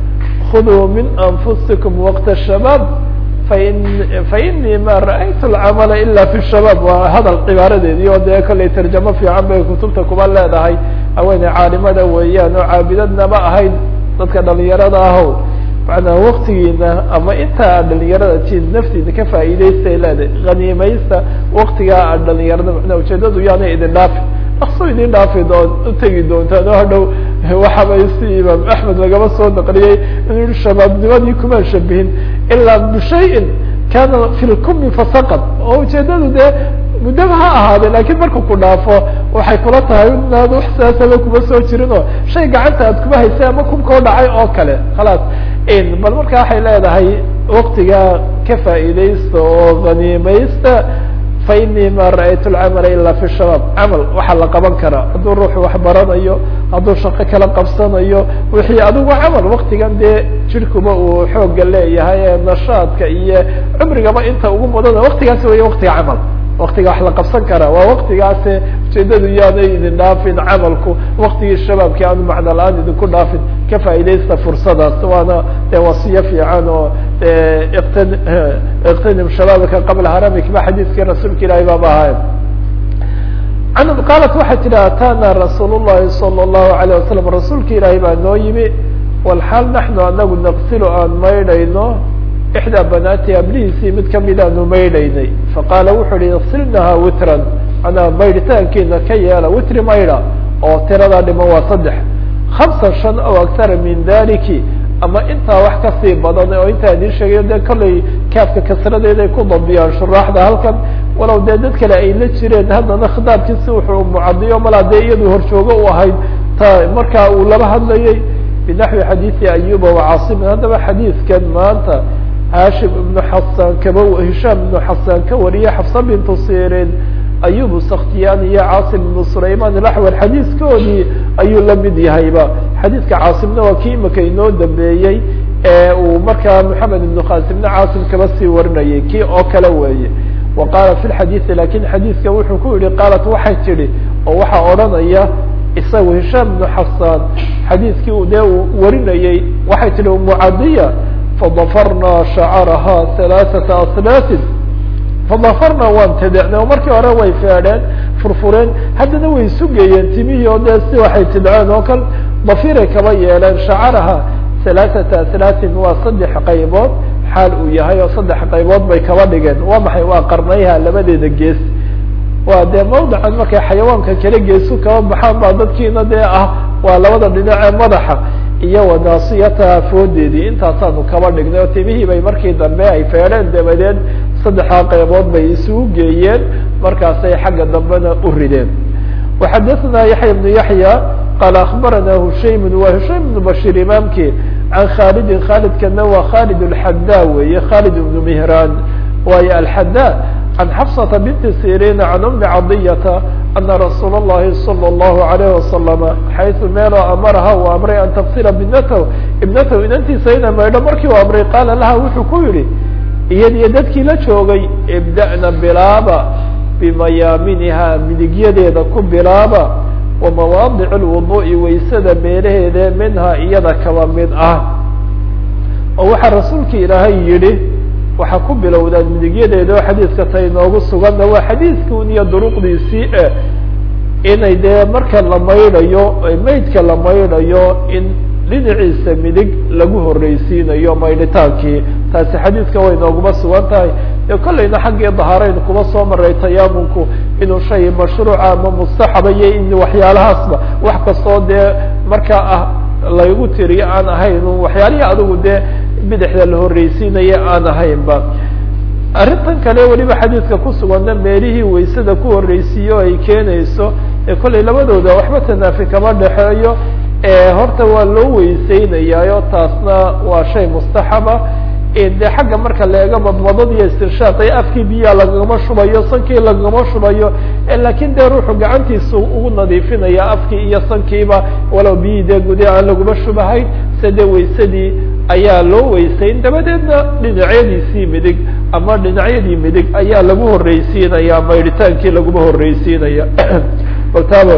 khuduu min anfusikum waqta shabaab fain fainii ma ra'aytu alcamala ila fi shabaab waa hadal cibaaradeedii oo dee kollay tarjamo fiican bay kutubta kuba leedahay haweeney caalimada weeyaan oo caabidadnaba ahayd dadka dhalinyarada ahow macnaa waktigiina ama intaa aad dhalinyarada tiin naftiina ka faa'iidaystay leedahay haniimaysta waktigaa aad dhalinyarada macnaa ujeedadu yaanay idin dhaafi akso idin dhaafi doon utegi doontaan oo hadhow waxabay si imaam axmed lagaba soo naqliyey inuu yihi shabaabnimadii kumaan shabihin ilaa bishayin kana fi lkumi fasaqad oo ujeedadu dee muddaba ha ahaade lakin marku ku dhaafo waxay kula tahay inaad wax sidaasaba kuma soo jirin oo shay gacanta aad kuma haysay ama kumkao dhacay oo kale khalaas bal marka waxay leedahay waktigaa ka faa'iidaysta oo haniimaysta fainii ma ra'aytu lcamala ila fi shabaab camal waxaa la qaban karaa hadduu ruuxu wax baranayo hadduu shaqo kala qabsanayo wixii adigu camal waktigan dee jirkuba uu xooga leeyahay ee nashaadka iyo cumrigaba inta ugu mudana waktigaasi weya waktiga camal waktiga wax la qabsan karaa waa waktigaase ujeedadu yaanay idin dhaafin camalku waktigii shabaabkii aanu macno la-aan idinku dhaafin ka faa'iidaysta fursadaas waana dee wasiyo fiican oo iqtin iqtinim shabaabka qabla haramik ba xadiiskii rasuulka ilaahay baaba ahaay an qaalat waxay tidhi atana rasuul llahi salى الlahu alayه wasalam rasuulka ilaahay baa noo yimi walxaal naxnu anagu naqsilu aan maydhayno ixdaa banaati ablihiisii mid kamidaanu maydhaynay faqaala wuxuu hi isilnaha witran manaa maydhitaankiina ka yeela witri maydha oo tiradaa dhiman waa saddex hamsa shan aw aktara min daliki ama intaa wax kasii badan oo intaa idin sheegayo dee kollay kaafka kasradeed ay ku dabiyaan shuraaxda halkan walow dee dad kale ay la jireen haddana khitaabkiisi wuxuu mucadiyo malaa dee iyadu horjoogo u ahayd ta markaa uu laba hadlayay binaxwi xadiidi ayuba wacaasimin haddaba xadiidkan maanta hashim ibnu xasan kaba hishaam ibnu xasan ka wariye xafsa bintu sirin ayubu sakhtiyaan iyo caasim ibnu sulayman ilaxwal xadiiskoodii ayuu la mid yahayba xadiidka caasimna waa kii imika inoo dambeeyey ee uu markaa moxamed ibnu qasimna caasim kaba sii warinayay kii oo kale weeye wa qaala fi lxadiidi lakin xadiidka wuxuu ku yihi qaalat waxay tidhi oo waxaa odhanaya isagu hishaam ibnu xasan xadiidkii dee uu warinayey waxay tihi umucadiya fadafarna shacaraha halaaثata aslaatin fadafarna waan tadecnay oo markii hore way feedheen furfureen haddana way sugayeen timihii oo dee si waxay tidceen oo kale dafiray kaba yeeleen shacaraha halaaثata aslaatin waa saddex qaybood xaal uu yahay oo saddex qaybood bay kaba dhigeen waa maxay waa qarnayha labadeeda gees waa dee mawdican markay xayawaanka kala geesu kaba baxaan baa dadkiina dee ah waa labada dhinac ee madaxa iyo wanaasiyataha foodeedii intaasaanu kaba dhignay oo timihii bay markii dambe ay feedheen dabadeed saddexdaa qaybood bay isugu geeyeen markaasay xagga dambena u rideen waxadaثna yaxya bnu yaxya qaala akbarana hushaym waa hushaym bnu bashir imaamkii can khaalidin khaalidkana waa khaalid اlxada weeye khaalid ibnu mihraan waayo alxada can xafsata binti sirina can umi cadiyata ana rasuul اllahi salى اllahu alayh wasalama xayثu meeloo amaraha uu amray an tafsira binatahu ibnatahu inantiisa ina maydho markii u amray qaala laha wuxuu ku yihi iyadiyo dadkii la joogay ibda'na bilaaba bimayaaminiha midigyadeeda ku bilaaba wa mawaadic lwuduu'i waysada meelaheede minhaa iyada kaba mid ah oo waxaa rasuulka ilaahay yidhi waxaa ku bilowdaan midigyadeeda oo xadiiska ta inoogu suganna waa xadiidkun iyo duruqdiisii e inay dee marka la maydhayo maydka la maydhayo in dhinaciisa midig lagu horreysiinayo maydhitaankii taasi xadiidka way nooguma sugan tahay ee kollayna xaggii dahaarayn kuma soo maray tayaamunku inuu shay mashruuca ama mustaxaba iyo in waxyaalahaasba wax kastoo dee markaa ah laygu tiriyo aan ahayn waxyaalihii adigu dee bidixda la horreysiinaya aan ahaynba arrintan kale weliba xadiidka ku suganna meelihii waysada ku horreysiiyo ay keenayso ee kollay labadooda waxba tanaafi kama dhexeeyo horta waa loo weyseynayayo taasna waa shay mustaxaba de xagga marka la eego madmadad iyo istirshaaq ee afkii biyaa lagagama shubayo sankii lagagama shubayo lakin dee ruuxu gacantiisa ugu nadiifinaya afkii iyo sankiiba walow biyii dee gude aan laguma shubahayn se dee waysadii ayaa loo weysayn dabadeedna dhinacyadiisii midig ama dhinacyadii midig ayaa lagu horreysiinaya maydhitaankii laguma horreysiinaya baltaaba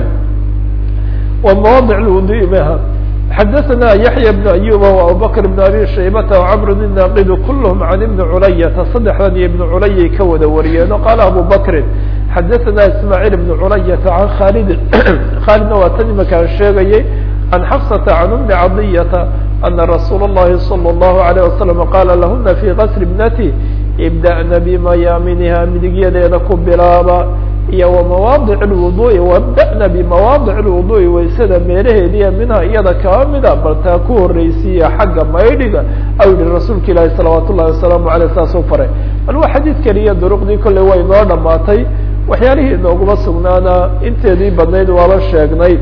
ومواضع الوضوء بها حدثنا يحيى بن أيوب وأبوبكر بن أبي شيبة وعمر الناقد كلهم عن ابن علية صدحني ابن علي كود وريان قال أبو بكر حدثنا إسماعيل بن علية عن خالد خالد واتنم كان شيغي عن حفصة عن أم عضية أن رسول الله صلى الله عليه وسلم قال لهن في غسل ابنتي ابدأن بميامنها من يدينكم بلابا iyo ومواضع الوضوء وابdأna بمواضع الوضوء waysada meelaheediya minha iyada kaba mida bal taa ku horeysiiya xagga maydhiga aw yihi rasuulka ilaahi salawaat ullahi wasalaamu aleyh saas u faray bal waa xadiid keliya duruqdii kolley way noo dhamaatay waxyaalihii inooguma sugnaana inteedii badnayd waaba sheegnay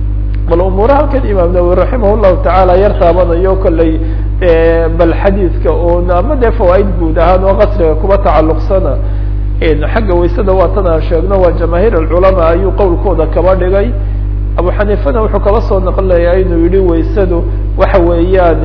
bal umuura halkan imaam nawowi raximah llahu tacaala yar taabanayo kolley bal xadiidka un ama dee fawaaid guud ahaan oo qasriga kuba tacalluqsana xagga waysada waa tan aan sheegno waa jamaahiir alculamaa ayuu qowlkooda kaba dhigay abu xaniifana wuxuu kaba soo naqlinayaa inuu yihi waysadu waxa weeyaan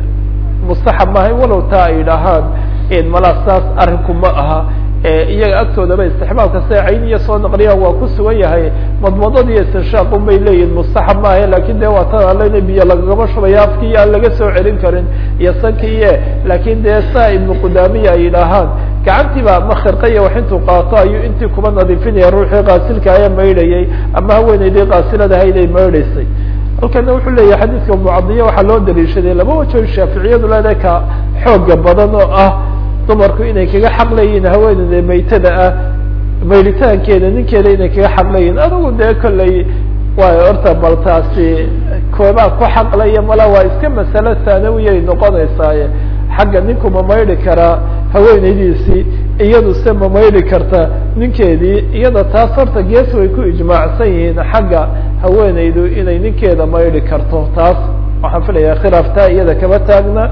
mustaxab maahay walow taa ay dhahaan malaa saas arrinku ma aha iyaga agtoodaba istixbaabka se cayniya soo naqliyaan waa ku sugan yahay madmadad iyo istinshaaqun bay leeyihin mustaxab maaha lakin de waa tan alena biyo lagagama shubaya afkii aan laga soo celin karin iyo sankiiye lakin dee saa ibnu qudaamiya ay dhahaan gacantiiba ama khirqaya wax intuu qaato ayuu intii kuba nadiifinaya ruuxii qaasilka aya maydhayay ama haweeneydii qaasiladahayd ay maydhaysay halkana wuxuu leeyahay xadiidka mucadiya waxaa loo daliishaday laba wajo shaaficiyadu leedahay ka xooga badan oo ah dumarku inay kaga xaq leeyihin haweeneyda maytada ah maydhitaankeeda ninkeeda inay kaga xaq leeyihin adigu dee kolley waay horta bal taasi koobaa ku xaqlaya mala waa iska masalo thaanawiyay noqonaysaaye xagga ninku ma maydhi karaa haweeneydiisii iyadu se ma maydhi karta ninkeedii iyada taas horta gees way ku ijmaacsan yihiin xagga haweeneydu inay ninkeeda maydhi karto taas waxaan filaya khilaaftaa iyada kama taagna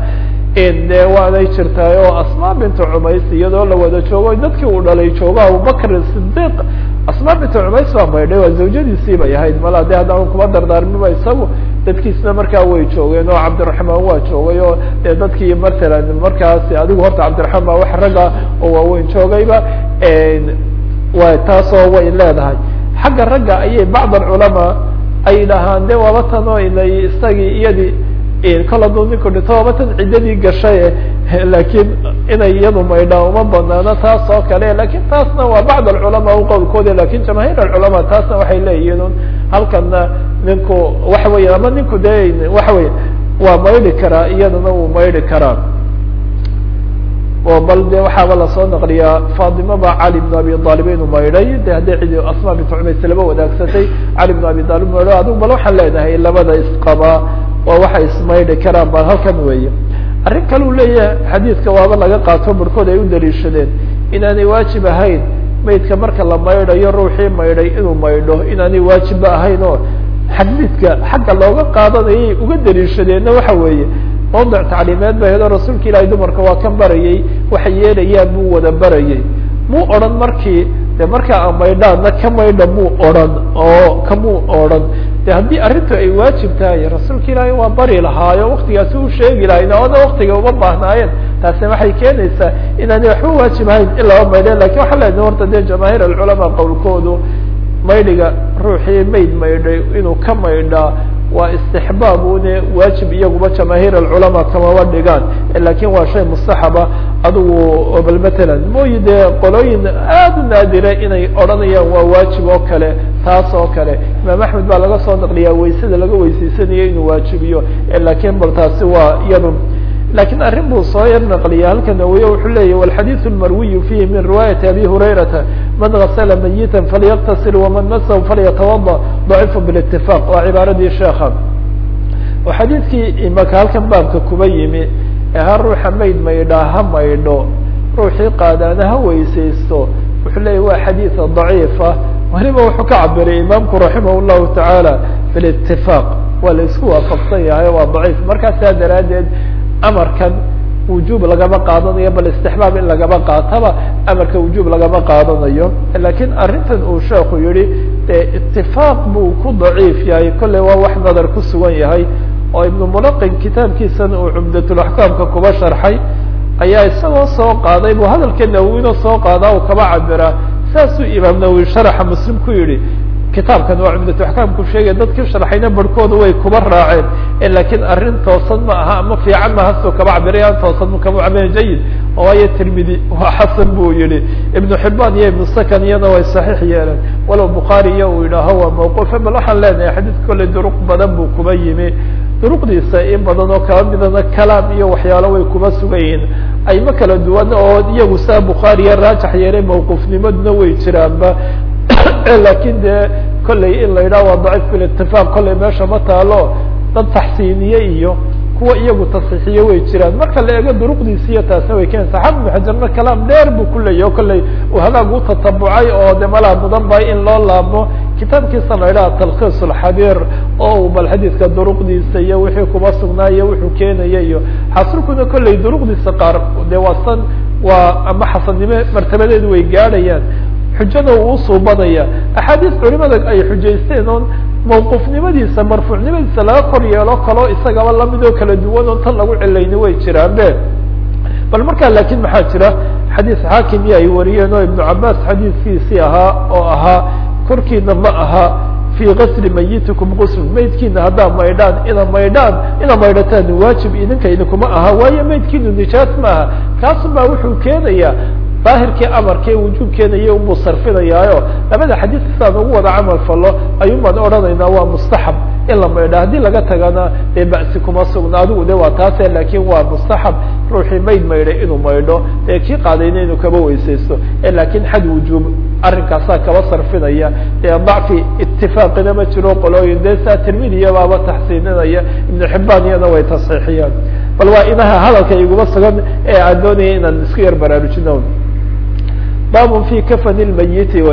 de waanay jirtaay oo asmaa bintu cumays iyadoo la wada joogo dadkii uu dhalay joogo abubakr sidiq asmaa bintu cumays baa maydhay waa zawjadiisii bay ahayd mala de haddaan kuma dardaarmiba isagu dadkiisna markaa way joogeen oo cabdiraxmaan waa joogay oo de dadkii matalan markaasi adigu horta cabdiraxmaan baa wax ragga oo waaweyn joogayba wa taasoo way leedahay xagga ragga ayay bacd alculamaa ay dhahaan de waaba tan oo inay isagii iyadii kol hadduu ninku dhinto waaba tan ciddadii gashay lakiin inay iyadu maydhaa uma banaano taas oo kale lakin taasna waa bacd alculamaa u qowlkooda lakin jamaahiir alculamaa taasna waxay leeyihiin un halkana ninku waxa weya ama ninku de waxa weya waa maydhi karaa iyadana wuu maydhi karaa oo bal de waxaaba lasoo naqliyaa fatima ba cali bn abi aalib inuu maydhay de haddii cidi asma bint cumays laba wadaagsatay cali bn abi aalib maydho adigu bal waxaan leenahay labada isqabaa waa waxay ismaydhi karaan bal halkan weeye arrin kale uu leeyahay xadiidka waaba laga qaato barhkood ay u daliishadeen inaanay waajib ahayn maydka marka la maydhayo ruuxii maydhay inuu maydho inaanay waajibba ahayn oo xadiidka xagga looga qaadanayay uga daliishadeenna waxa weeye mawdic tacliimeed ba hedo rasuulka ilaahay dumarka waa kan barayay waxay yeelayaan buu wada barayay muu odhan markii de markaa a maydhaanna ka maydha muu odhan oo kamuu odhan de haddii arrintu ay waajib tahay rasuulka ilaahay waa bari lahaayo waktigaasi u sheegi lahayn oona waktiga uma baahnaayeen taasina waxay keenaysaa inaanay waxba waajib ahayn in laba maydhe lakin waxaa leedahay horta dee jamaahiir alculamaa qowlkoodu maydhiga ruuxii mayd maydhay inuu ka maydhaa waa istixbaab une waajib iyaguba jamaahiir alculamaa kamaba dhigaan lakin waa shay mustaxaba adigu bal matalan mooyi dee qolooyin aada u naadire inay odhanayaan waa waajib oo kale taas oo kale imaam axmed baa laga soo naqliyaa waysada laga weysaysanayo inuu waajibiyo lakin bal taasi waa iyadu lakin arrin buu soo yar naqliya halka nawiye wuxuu leeyahy walxadiiث اlmarwiyu fihi min riwaayati abi hurayrata man gasla mayita falyaktasil waman masahu falyatawada dacifu bاlاtifaq waa cibaaradii sheeka oo xadiidkii imaka halkan baabka kuba yimi ee ha ruuxa mayd maydhaa ha maydho ruuxii qaadaana ha weysaysto wuxuu leeyahy waa xadiid ضaciifa weliba wuxuu ka cabiray imaamku raximah الlahu taعaalى bاlاtifaq waa la isku waafaqsan yahay waa daciif markaasaa daraadeed amarkan wujuub lagama qaadanayo bal istixbaab in lagama qaataba amarka wujuub lagama qaadanayo lakin arrintan uu sheeku yihi dee itifaaq buu ku daciif yahay kolley waa wax nadar ku sugan yahay oo ibnu mulaqin kitaabkiisana uu cumdatulaxkaamka kuba sharxay ayaa isagoo soo qaaday buu hadalka nawowina soo qaadaa uu kaba cabiraa saasuu imaam nawowi sharaxa muslim ku yihi kitaabkan waa cumdatu axkaamku sheegay dadkii sharxayna barhkooda way kuba raaceen lakin arrin toosan ma aha ama fiican ma hasoo kaba cabiray an toosan ma kama cabira jayid waayo tirmidi waa xasan buu yihi ibnu xibaan iyo ibnu sakan iyana way saxiix yeeleen walow bukhaari iyo uu yidhaaho waa mawquufe bal waxaan leenahay xadiidka kolley duruq badan buu kuba yimi duruqdiisa in badan oo kaba midana kalaam iyo waxyaalo way kuba sugan yihiin ayma kala duwan oo iyagu saa bukhaariya raajax yeelay mawquufnimaduna way jiraanba lakin dee kolley in la yidhaha waa daciif bilitifaaq kolley meesha ma taalo dad taxsiiniye iyo kuwa iyagu tasxiixiye way jiraan marka la eego duruqdiisi iyo taasna way keenaysa xafid xajarna kalaam dheer buu ku leeyahy o kolley uu hadaag u tatabucay oo de malaa mudan bay in loo laabmo kitaabkiisa la yidhaha talkhiis alxabiir oo bal xadiidka duruqdiisa iyo wixii kuba sugnaa iyo wuxuu keenaya iyo xasilkuna kolley duruqdiisa qaar de waa san waa ama xasannimo martabadeedu way gaadhayaan xujada uu usuubanaya axaadiis culimada ay xujaysteen oon mawquufnimadiisa marfuucnimadiisa laga kor yeelo kaloo isagaba lamid oo kala duwan oo tan lagu cilayni way jiraan be bal markaa lakin maxaa jira xadiis xaakim iyo ay wariyeen oo ibnu cabaas xadiiskiisii ahaa oo ahaa korkiina ma aha fii gasli mayitikum gusl maydkiina haddaa maydhaan ina maydhaan ina maydhataan waajib idinka idinkuma aha waayo maydkiinu nijaas ma aha kaasun baa wuxuu keenayaa daahirkii amarkee wujuubkeenaya unbuu sarfinayaayo labada xadiis saan ugu wada camal falo ayuun baan odhanaynaa waa mustaxab in la maydha haddii laga tagana dee ba'si kuma sugna adigu de waa taase lakin waa mustaxab ruuxii mayd maydhay inuu maydho dee kii qaadayna inuu kaba weysaysto lakin xad wujuub arrinkaasaa kaba sarfinaya dee dacfi itifaaqina ma jiro qolooyin dee saa tirmidiya baaba taxsiininaya ibnu xibaan iyana way tasxiixiyaan bal waa inaha hadalka iguma sugan ee aan doonaya inaan isku yar baraarujino baabun fi kafani lmayiti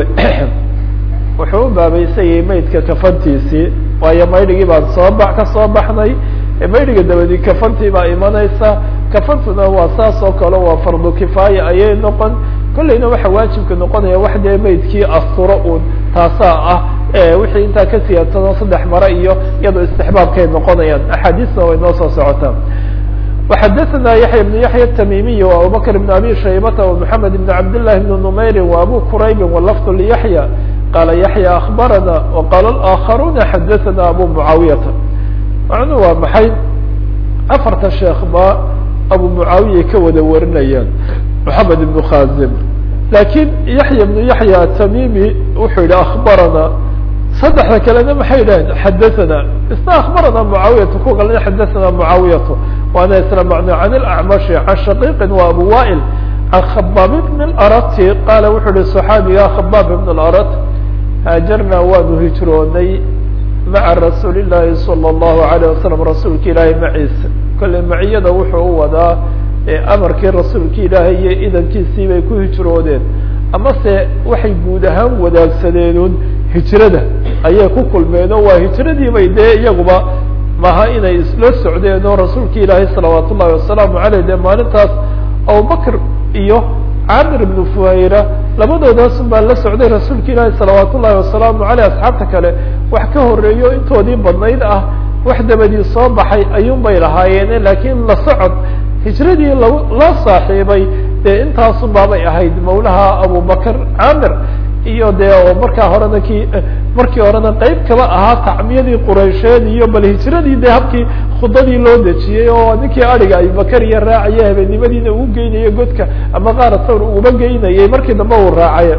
wuxuu u baabaysayay maydka kafantiisii waayo maydhigii baan soo ba ka soo baxnay maydhiga dabadi kafantii baa imanaysa kafantuna waa saas oo kale waa fardu kifaaya ayay noqon kolleyna waxa waajibka noqonaya wax dee maydkii asturo un taasaa ah wixii intaa ka siyaadsanoo saddex mare iyo iyadoo istixbaabkay noqonayaan axaadiisna way noo soo socotaa وxdثna يحyى بن يحyى التmيمي وأبوبكر بن أbي شhيبة ومحمد بن عبد الله بن نمير وأbو كرayب واللفظ ليحyى قال يحyى أخبرنا وقال الآخرون xdثna أbو معاaوية معنu waa maxay aفarta sheekh ba أbو معاaوية ka wada warinayaan محمد بن خازم لakiن يحyى بن يحyى التmيمي wuxuu yihi أخبرنا saddexda kalena maxay yidhaheen xadaثna isna akbarana mucaawiyatu kuwa kalena xadaثna mucaawiyatu waana isla macno can اlacmashi can shaqiiqin wa abu wa'il can khabaab bn اlarati qaala wuxuu yihi صaxaabiga khabaab bn اlarat haajarna waanu hijroonay maca rasuuli الlahi salى الlahu عalيه wasalam rasuulka ilaahay maciisa kolley maciyada wuxuu u wadaa amarkii rasuulka ilaahay iyo idankiisii bay ku hijroodeen amase waxay guud ahaan wadaagsadeenun hijrada ayay ku kulmeen oo waa hijradii bay dee iyaguba maha inay isla socdeen oo rasuulka ilaahay salawaat ullahi wasalaamu aleyh dee maalintaas abubakr iyo camir ibnu fuhayra labadoodaas baa la socday rasuulka ilaahi salawaat ullahi wasalaamu aleyh asxaabta kale wax ka horeeyo intoodii badnayd ah wax dabadii soo baxay ayuun bay lahaayeen lakiin la socod hijradii la loo saaxiibay dee intaasun baabay ahayd mawlaha abubakr camir iyo dee oo markaa horena ki markii horena qeyb kaba ahaa tacmiyadii quraysheed iyo bal hijradii dee habkii khudadii loo dejiyey oo ninkii ariga abubakar iyo raacaya habeennimadiina uu geynayo godka ama qaara sawr uba geynayay markii dambe uu raacay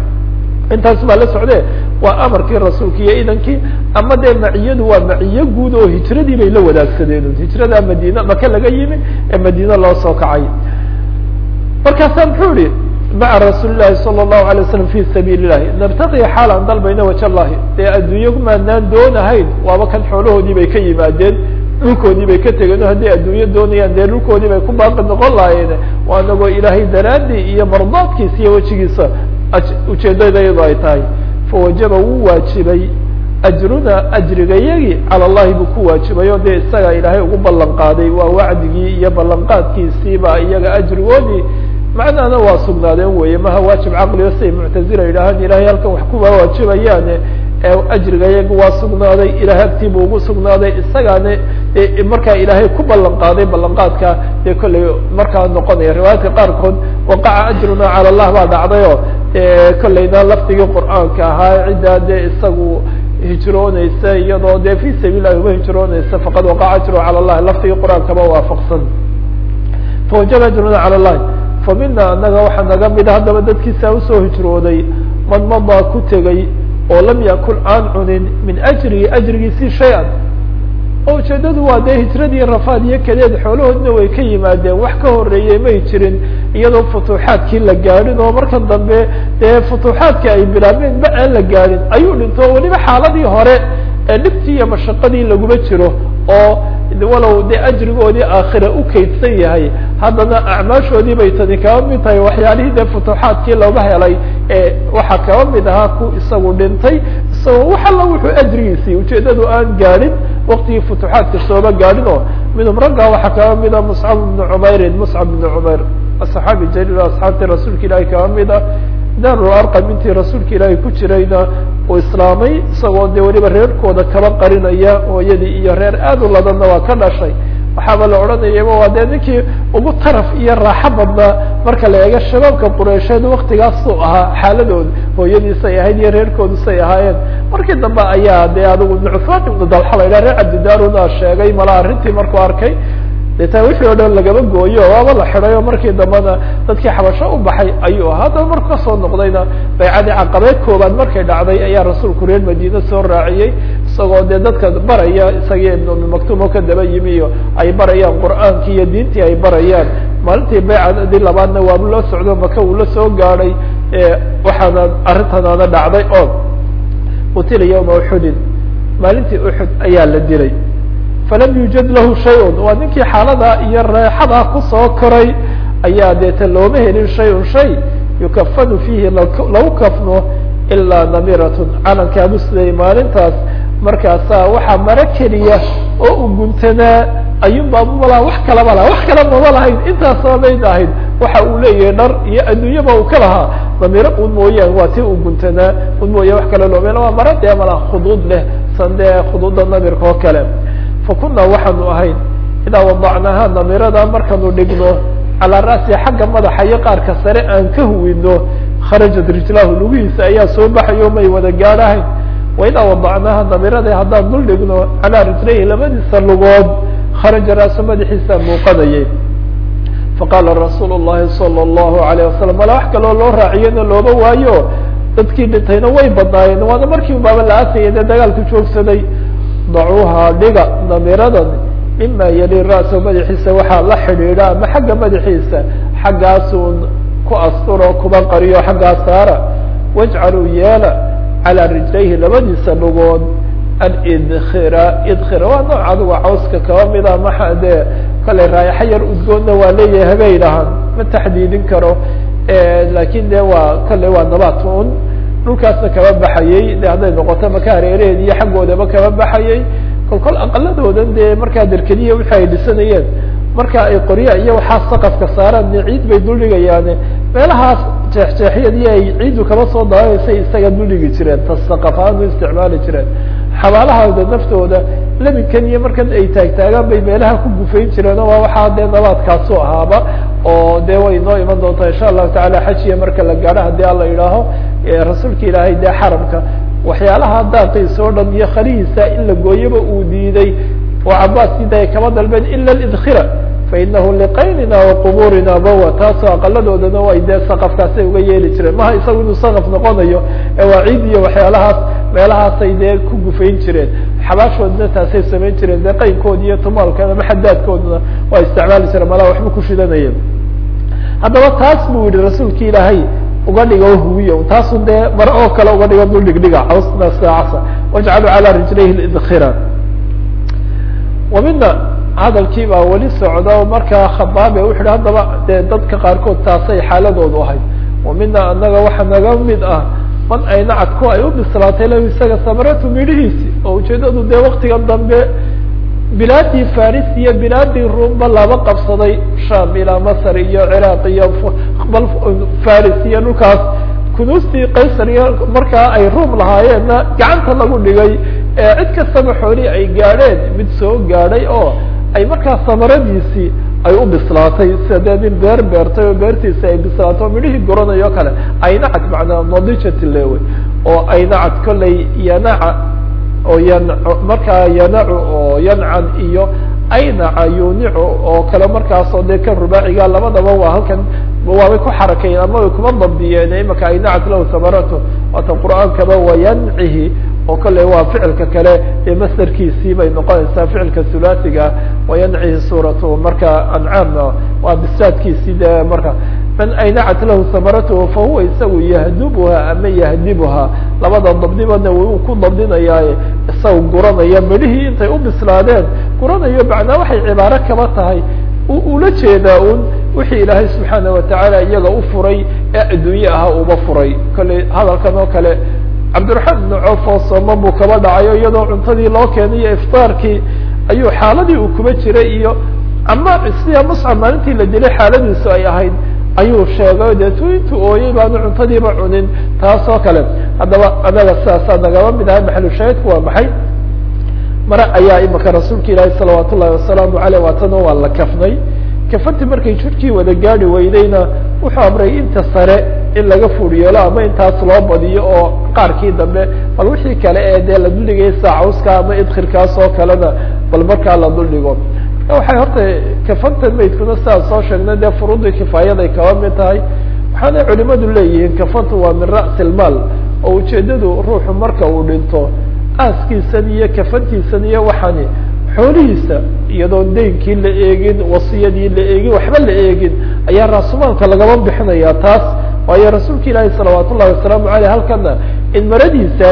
intaas baa la socde waa amarkii rasuulka iyo idankii ama dee maciyadu waa maciyo guud oo hijradii bay la wadaagsadeen hijrada madiina maka laga yimi ee madiine loo soo kacay markaasaa muxuu yihi maca rasuuli lahi salى الlahu alay waslam fi sabiili lahi nabtaqi xaalan dalbayna waj allahi dee adduunye maanaan doonahayn waaba kan xoolahoodii bay ka yimaadeen dhulkoodii bay ka tegeen o hadday adduunye doonayaan dee dhulkoodii bay ku baaqi noqon lahaayeen waa anagoo ilaahay daraadii iyo mardaadkiisa iyo wejigiisa ujeedada iyado ay tahay fawajaba wuu waajibay ajruna ajrigayagi cala allahi buu ku waajibay oo dee isaga ilaahay ugu ballan qaaday waa wacdigii iyo ballanqaadkiisiiba iyaga ajrigoodii macnahana waa sugnaadeen weye maha waajib caqligo siday muctazila yidhaahaan ilahay halkan wax kuwa waajibayaane ajrigayaga waa sugnaaday ilahay agtiibuu ugu sugnaaday isagaana markaa ilaahay ku ballan qaaday ballanqaadka dee kollay markaa noqonaya riwaayaadka qaarkood waqaca ajruna cala allah baa dhacdayo kollayna lafdigii qur'aanka ahaa ciddaa dee isagu hijrooneysa iyadoo dee fi sabiil lahi uba hijrooneysa faqad waqaca ajru cala llahi lafdigii qur'aankaba waafaqsan fawajaba ajruna cala llahi fa mina anaga waxaa naga mida haddaba dadkiisa usoo hijrooday man madaa ku tegay oo lam yakul aan cunin min ajrihi ajrigiisi shay-an oo ujeedadu waa dee hijradii rafaad iyo kadeed xoolahoodna way ka yimaadeen wax ka horeeyey may jirin iyadoo futuuxaadkii la gaadhin oo markan dambe dee futuuxaadka ay bilaabeen ma aan la gaadhin ayuu dhinto o weliba xaaladii hore ee dhibtii iyo mashaqadii laguma jiro oo walow dee ajrigoodii aakhira u kaydsan yahay haddana acmaashoodii bay tani kaba mid tahay waxyaalihii dee futuuxaadkii looga helay ee waxaa kaba mid ahaa ku isagu dhintay isagoo wax alla wuxuu ajrigiisii ujeedadu aan gaadhin waktigii futuuxaadka sooba gaadhin oo minhum raggaa waxaa kaba mida muscab bnu cumeyrin muscab bnu cumayr asaxaabi jaliil asxaabtii rasuulka ilaahi kaba mid ah daarul arqam intii rasuulka ilaahay ku jirayna uu islaamay isagoo dee weliba reerkooda kaba qarinaya hooyadii iyo reer aad u ladanna waa ka dhashay waxaaba la odhanayaba waa dee ninkii ugu taraf iyo raaxo badnaa marka la eego shabaabka qureysheed waktigaasuu ahaa xaaladooda hooyadiisay ahayd iyo reerkoodusay ahaayeen markii dambe ayaa dee adigu nucfaan ibnu dalxa la yidhah reer cabdidaaruna sheegay mala arrintii markuu arkay deetaa wixii o dhan lagaba gooyo waaba la xiday oo markii dambena dadkii xabasho u baxay ayuu ahaa haddaba marku kasoo noqdayna baycadii caqabeed koobaad markay dhacday ayaa rasuulku reer madiine soo raaciyey isagoo dee dadka baraya isagii ibn umi maktuum oo ka daba yimi iyo ay barayaan qur'aankii iyo diintii ay barayaan maalintii baycadii labaadna waabu la socdo maka uu la soo gaadhay waxaana arrintanaana dhacday oo qutila yawma uxudin maalintii uxud ayaa la dilay falam yuujad lahu shay-un waa ninkii xaaladaa iyo reexadaa kusoo koray ayaa deeta looma helin shay-un shay yukafanu fiihi lagu kafno ilaa namiratun calankaabu siday maalintaas markaasaa waxaa maro keliya oo u guntanaa ayuunbaa malaa wax kalaba laha wax kala mama lahayn intaasaba mayd ahayd waxa uu leeyahay dhar iyo adduunyaba uu ka lahaa namiro un mooyaan waa ti u guntanaa un mooya wax kale looma waa maro dee malaa khuduud leh san dee khuduudda namirka oo kale fakuna waxaanu ahayn idaa wadacnaaha namirada markaanu dhigno calaa ra'si xagga madaxa iyo qaarka sare aan ka huwino kharajat rijlahu lugihiisa ayaa soo baxayo may wada gaadhahayn waidaa wadacnaaha namirada haddaan dul dhigno calaa rijlayhi labadiisa lugood kharaja ra'su madaxiisa muuqanayay faqaala rasuulu llahi sala allahu alayh wasalam mala wax kaloo loo raaciyana looba waayo dadkii dhintayna way badnaayeen waana markii baaba la aasayay dee dagaalku joogsaday dacuuha dhiga namiradan mima yali ra'sa madaxiisa waxaa la xidhiidha ama xagga madaxiisa xaggaasun ku asturo kuba qariyo xaggaa saara wajcaluu yeela calaa rijlayhi labadiisa lugood alidkhira idkhira waa nooc adigu cawska kaba mida maxa dee kale raayaxo yar udgoonna waa leeyahay habay dhahaan ma taxdiidin karo lakin de waa kale waa nabat un dhulkaasna kaba baxayey de hadday noqoto maka hareeraheed iyo xaggoodaba kaba baxayey kol kol aqaladoodan dee markaa derkediya wixi ay dhisanayeen marka ay qorya iyo waxaa saqafka saaraan de ciid bay duldhigayaane meelahaas jeexjeexyadii ay ciiddu kaba soo daaanaysay isaga duldhigi jireen ta saqaf ahaan u isticmaali jireen xabaalahooda naftooda labinkan iyo markan ay taagtaagaan bay meelaha ku gufayn jireen waa waxaa dee nabaadkaasu ahaaba oo dee way noo iman doontaa insha allahu tacala xajiya marka la gaadho haddii ala yidhaaho rasuulka ilaahay dee xaramka waxyaalaha daaqiisa oo dhan iyo khalihiisa in la gooyaba uu diiday oo cabaas sida ay kama dalbeen ila lidkhira fainahu liqaynina waqubuurina bawa taasoo aqaladoodana way dee saqafkaasay uga yeeli jireen maha isagu inuu saqaf noqonayo ee waa ciid iyo waxyaalahaas meelahaasay dee ku gufayn jireen xabaashoodna taasay samayn jireen dee qaynkoodi iyo tumaalkan ama xadaadkooduna waa isticmaali jireen malaha waxba ku shidanayeen haddaba taas buu yihi rasuulki ilaahay uga dhigo huwiya taasun dee mar oo kale uga dhigo dul dhigdhiga cawsna saacasa wajcalu calaa rijlayhi lidkhira wamina hadalkii baa weli socda markaa khabaabe wuxu hi haddaba dee dadka qaarkood taasay xaaladoodu ahayd wamina anaga waxa naga mid ah man aynacadku ay u bislaatay lahu isaga samaratu midhihiisi oo ujeedadu dee waktigan dambe bilaadii faris iyo bilaadii ruumba laba qabsaday sham ilaa masr iyo ciraaq iyo bal faris iyo dhulkaas kunuustii qaysar iyo markaa ay ruum lahaayeenna gacanta lagu dhigay ee cid kastaba xoolii ay gaadheen mid soo gaadhay oo ay markaa samaradiisii ay u bislaatay sida dee nin beer beertay oo beertiisi ay bislaatay oo midhihii goranayo kale aynacad macnaa nadijati lewe oo aynacad kollay yanaca oo yan markaa yanacu oo yancan iyo aynaca yunicu oo kale markaasoo dee kan rubaaciga labadaba waa halkan waabay ku xarakayeen ama way kuma dabdiyeen imaka aynacat lahu samaratu waata qur'aankaba wayancihi oo kale waa ficilka kale ee masderkiisii bay noqonaysaa ficilka hulaasiga wayancihi suuratu marka ancaamna waa bisaadkiisii de marka man aynacat lahu samaratuhu fahuwa isagu yahdubuha ama yahdibuha labada dabdibana wuu ku dabdinayaaye isaga guranaya midhihii intay u bislaadeen guranayo macnaa waxay cibaaro kaba tahay ula jeedaa un wixii ilaahay subxaana watacaala iyaga u furay ee adduunye ahaa uba furay kolley hadalkan oo kale cabdiraxmaan ibnu coof oo sooma buu kaba dhacayo iyadoo cuntadii loo keenay iyo iftaarkii ayuu xaaladii uu kuba jiray iyo ama sida muscab maalintii la dilay xaaladiisu ay ahayd ayuu sheegay deetu intuu ooyey baanu cuntadiiba cunin taas oo kale haddaba anaga sidaasaa nagaba mid ahay maxalushaahidku waa maxay mare ayaa imika rasuulka ilaahi salawaat ullahi wasalaamu aleyh waatana waa la kafnay kafanti markay jirkii wada gaadi weydayna wuxuu amray inta sare in laga fur yeelo ama intaas loo badiyo oo qaarkii dambe bal wixii kale ee dee la duldhigay saacawska ama idkhirkaas oo kalena bal markaa la duldhigo waxay horta kafanta maydkuna sidaan soo sheegnay dee furuudii kifaayaday kaba mid tahay waxaanay culimadu leeyihiin kafantu waa min ra'si lmaal oo ujeedadu ruuxu marka uu dhinto aaskiisan iyo kafantiisan iyo waxaani xoolihiisa iyadoon deynkii la eegin wasiyadii la eegin waxba la eegin ayaa raasumaalka lagaba bixinaya taas waayo rasuulka ilaahi salawaat ullahi wasalaamu aleyh halkana in maradiisaas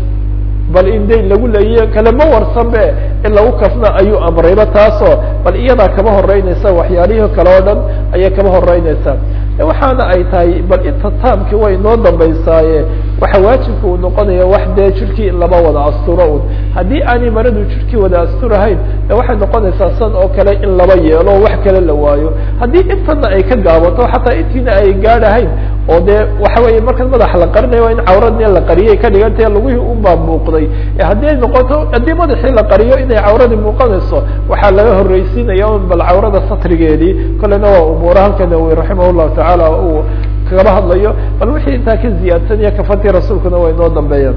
bal in dayn lagu leeyiyo kalema warsanbe in lagu kafna ayuu amrayba taasoo bal iyadaa kaba horeynaysa waxyaalihii kale oo dhan ayay kaba horeynaysaa waxaana ay tahay bal inta taamki way noo dambaysaaye waxa waajibka uu noqonaya wax dee jirkii in laba wada asturo un haddii aanay maradu jirkii wada asturahayn de waxay noqonaysaa san oo kale in laba yeelo o wax kale la waayo haddii intana ay ka gaabato xataa intiina ay gaadhahayn oo dee waxa weeye markan madaxa la qarinayo waa in cawradii la qariyay ka dhigantahe lugihii unbaa muuqday haddii ay noqoto haddii madaxii la qariyo inay cawradii muuqanayso waxaa laga horreysiinaya un bal cawrada satrigeedii kolena waa umuura halka nawowi raximah llahu tacaala uu kagaba hadlayo bal wixii intaa ka ziyaadsanaya kafantii rasuulkuna way noo dambeeyaan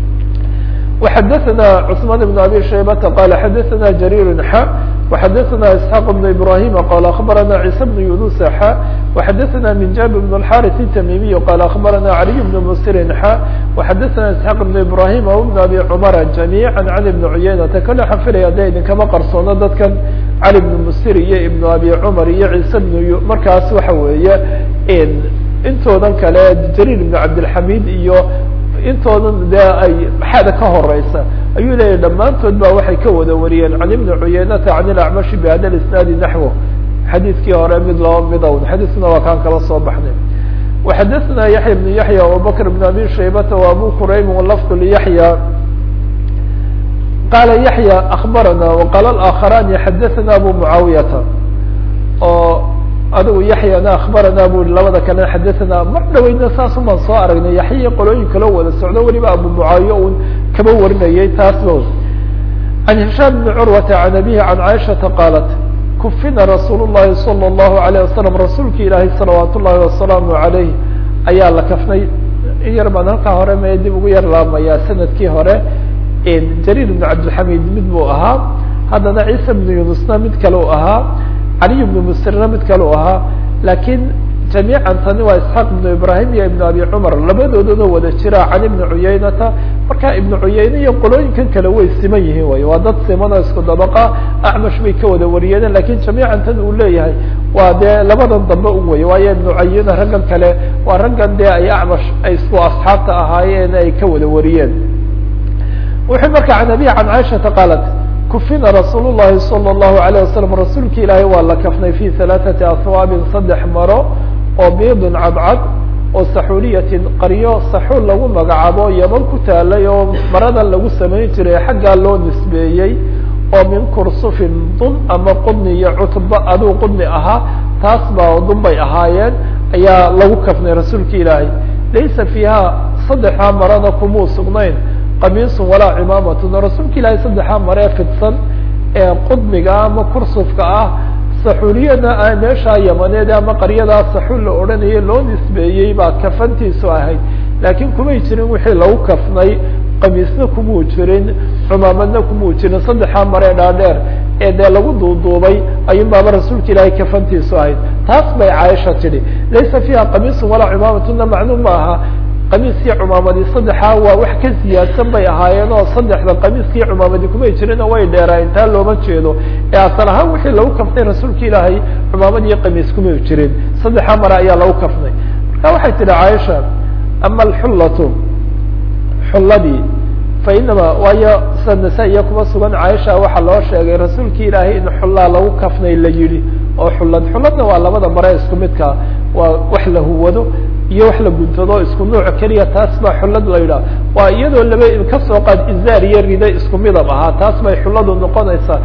وxadثna cثman بن abي شhaybةa qال xadثna جرير x وxadثna اسحاq بن إبراhيم qال أخبرna عيسى بن يuنس x وxadثna من jاب بن الحارث التميمي qال أخبرna علي بن مسر x وxadثna اسحاq بن إبراhيم وبن أbي cمر جميعا عن بن عyynةa kale xan filaya de idinkama qarsoono dadkan علي بن مسر iyo iبن أbي cمر iyo عيسى بن markaas waxa weeye intoodan kale جرير بن عبدالحميد iyo intoodan dee ay maxaada ka horeysa ayuu leeyahy dhammaantood ba waxay ka wada wariyeen can ibni cuyeynata can ilacmashi bihada isnaadi naxwo xadiidkii hore mid laba midown xadiiskuna waa kaan kala soo baxnay waxadثna yaحya بن yaحya abubakr بn abi shaybata وabu quraym lafd lyaحya qala yaحya akbarana وqala اآkخarani xadaثna abu muعaawiyata oo adigu yaxyana akhbarana bu i labada kalena xadathana mar dhaweyna saasun baan soo aragnay yaxya qolooyin kaloo wada socdo weliba abu mucaawiya un kaba warinayay taasba can hishaam bni curwata can abihi can caaishata qaalat kufina rasuul llahi salى اllahu alayه wasalam rasuulki ilaahay salawaat ullahi wasalaamu alayh ayaa la kafnay in yar baan halkaa hore me dib ugu yar laamayaa sanadkii hore jariir bn cabdilxamid mid buu ahaa haddana ciisa bnu yunusna mid kale u ahaa caliy bnu musirna mid kale u ahaa laakiin jamiican tani waa isxaaq ibnu ibrahim iyo ibnu abi cumar labadoodana wada jira can ibni cuyaynata marka ibnu cuyayne iyo qolooyinkan kale way siman yihiin way waa dad siman oo isku dabaqa acmash bay ka wada wariyeen lakin jamiican tan uu leeyahay waa dee labadan dambe un wey waayo ibnu cuyayne raggan kale waa raggan dee ay acmash ay isku asxaabta ahaayeen ay ka wada wariyeen wuxuu marka can abi can caaishata qaalat kufina rasuul llahi salى اllahu alayه wasalam rasuulki ilaahay waa la kafnay fi halaaثati aswaabin saddex maro oo biidin cadcad oo saxuuliyatin qaryo saxuul lagu magacaabo yaman ku taalay oo maradan lagu samayn jiray xaggaa loo nisbeeyey oo min kursufin dun ama qudni iyo cutba aduu qudni ahaa taas baa dun bay ahaayeen ayaa lagu kafnay rasuulka ilaahay laysa fiiha saddexdaa marada kumuu sugnayn qamiisun walaa cimaamatun rasuulka ilaahay saddexdaa maree fidsan ee qudmiga ama kursufka ah saxuuliyana meeshaa yamaneed ama qaryadaa saxuul la odhanayay loo nisbeeyey baa kafantiisu ahayd laakiin kumay jirin wixii lagu kafnay qamiisna kumuu jirin cumaamadna kumuu jirin saddexdaa maree dhaadheer ee dee lagu duuduubay ayuun baaba rasuulka ilaahay kafantiisu ahayd taas bay caaisha tidhi laysa fiiha qamiisun walaa cimaamatuna macluum ma aha qamiiskii cumaamadii saddexaa waa wax ka siyaadsan bay ahaayeen oo saddexda qamiiskii cumaamadii kumay jirin oo way dheeraayeen taa looma jeedo ee asal ahaan wixii lagu kaftay rasuulka ilaahay cumaamad iyo qamiis kumay jirin saddexaa mare ayaa lagu kaftay marka waxay tidhi caaisha ama alxullatu xulladii fa inama waayo sida nasa-iya kuma sugan caaisha waxaa loo sheegay rasuulki ilaahay in xullaa lagu kafnay la yidhi oo xullad xulladna waa labada mare isku midka waa wax la huwado iyo wax la guntado isku nuuc keliya taas baa xullad la yidhaha waa iyadoo laba kasoo qaad izaar iyo rida isku midab ahaa taas bay xulladu noqonaysaa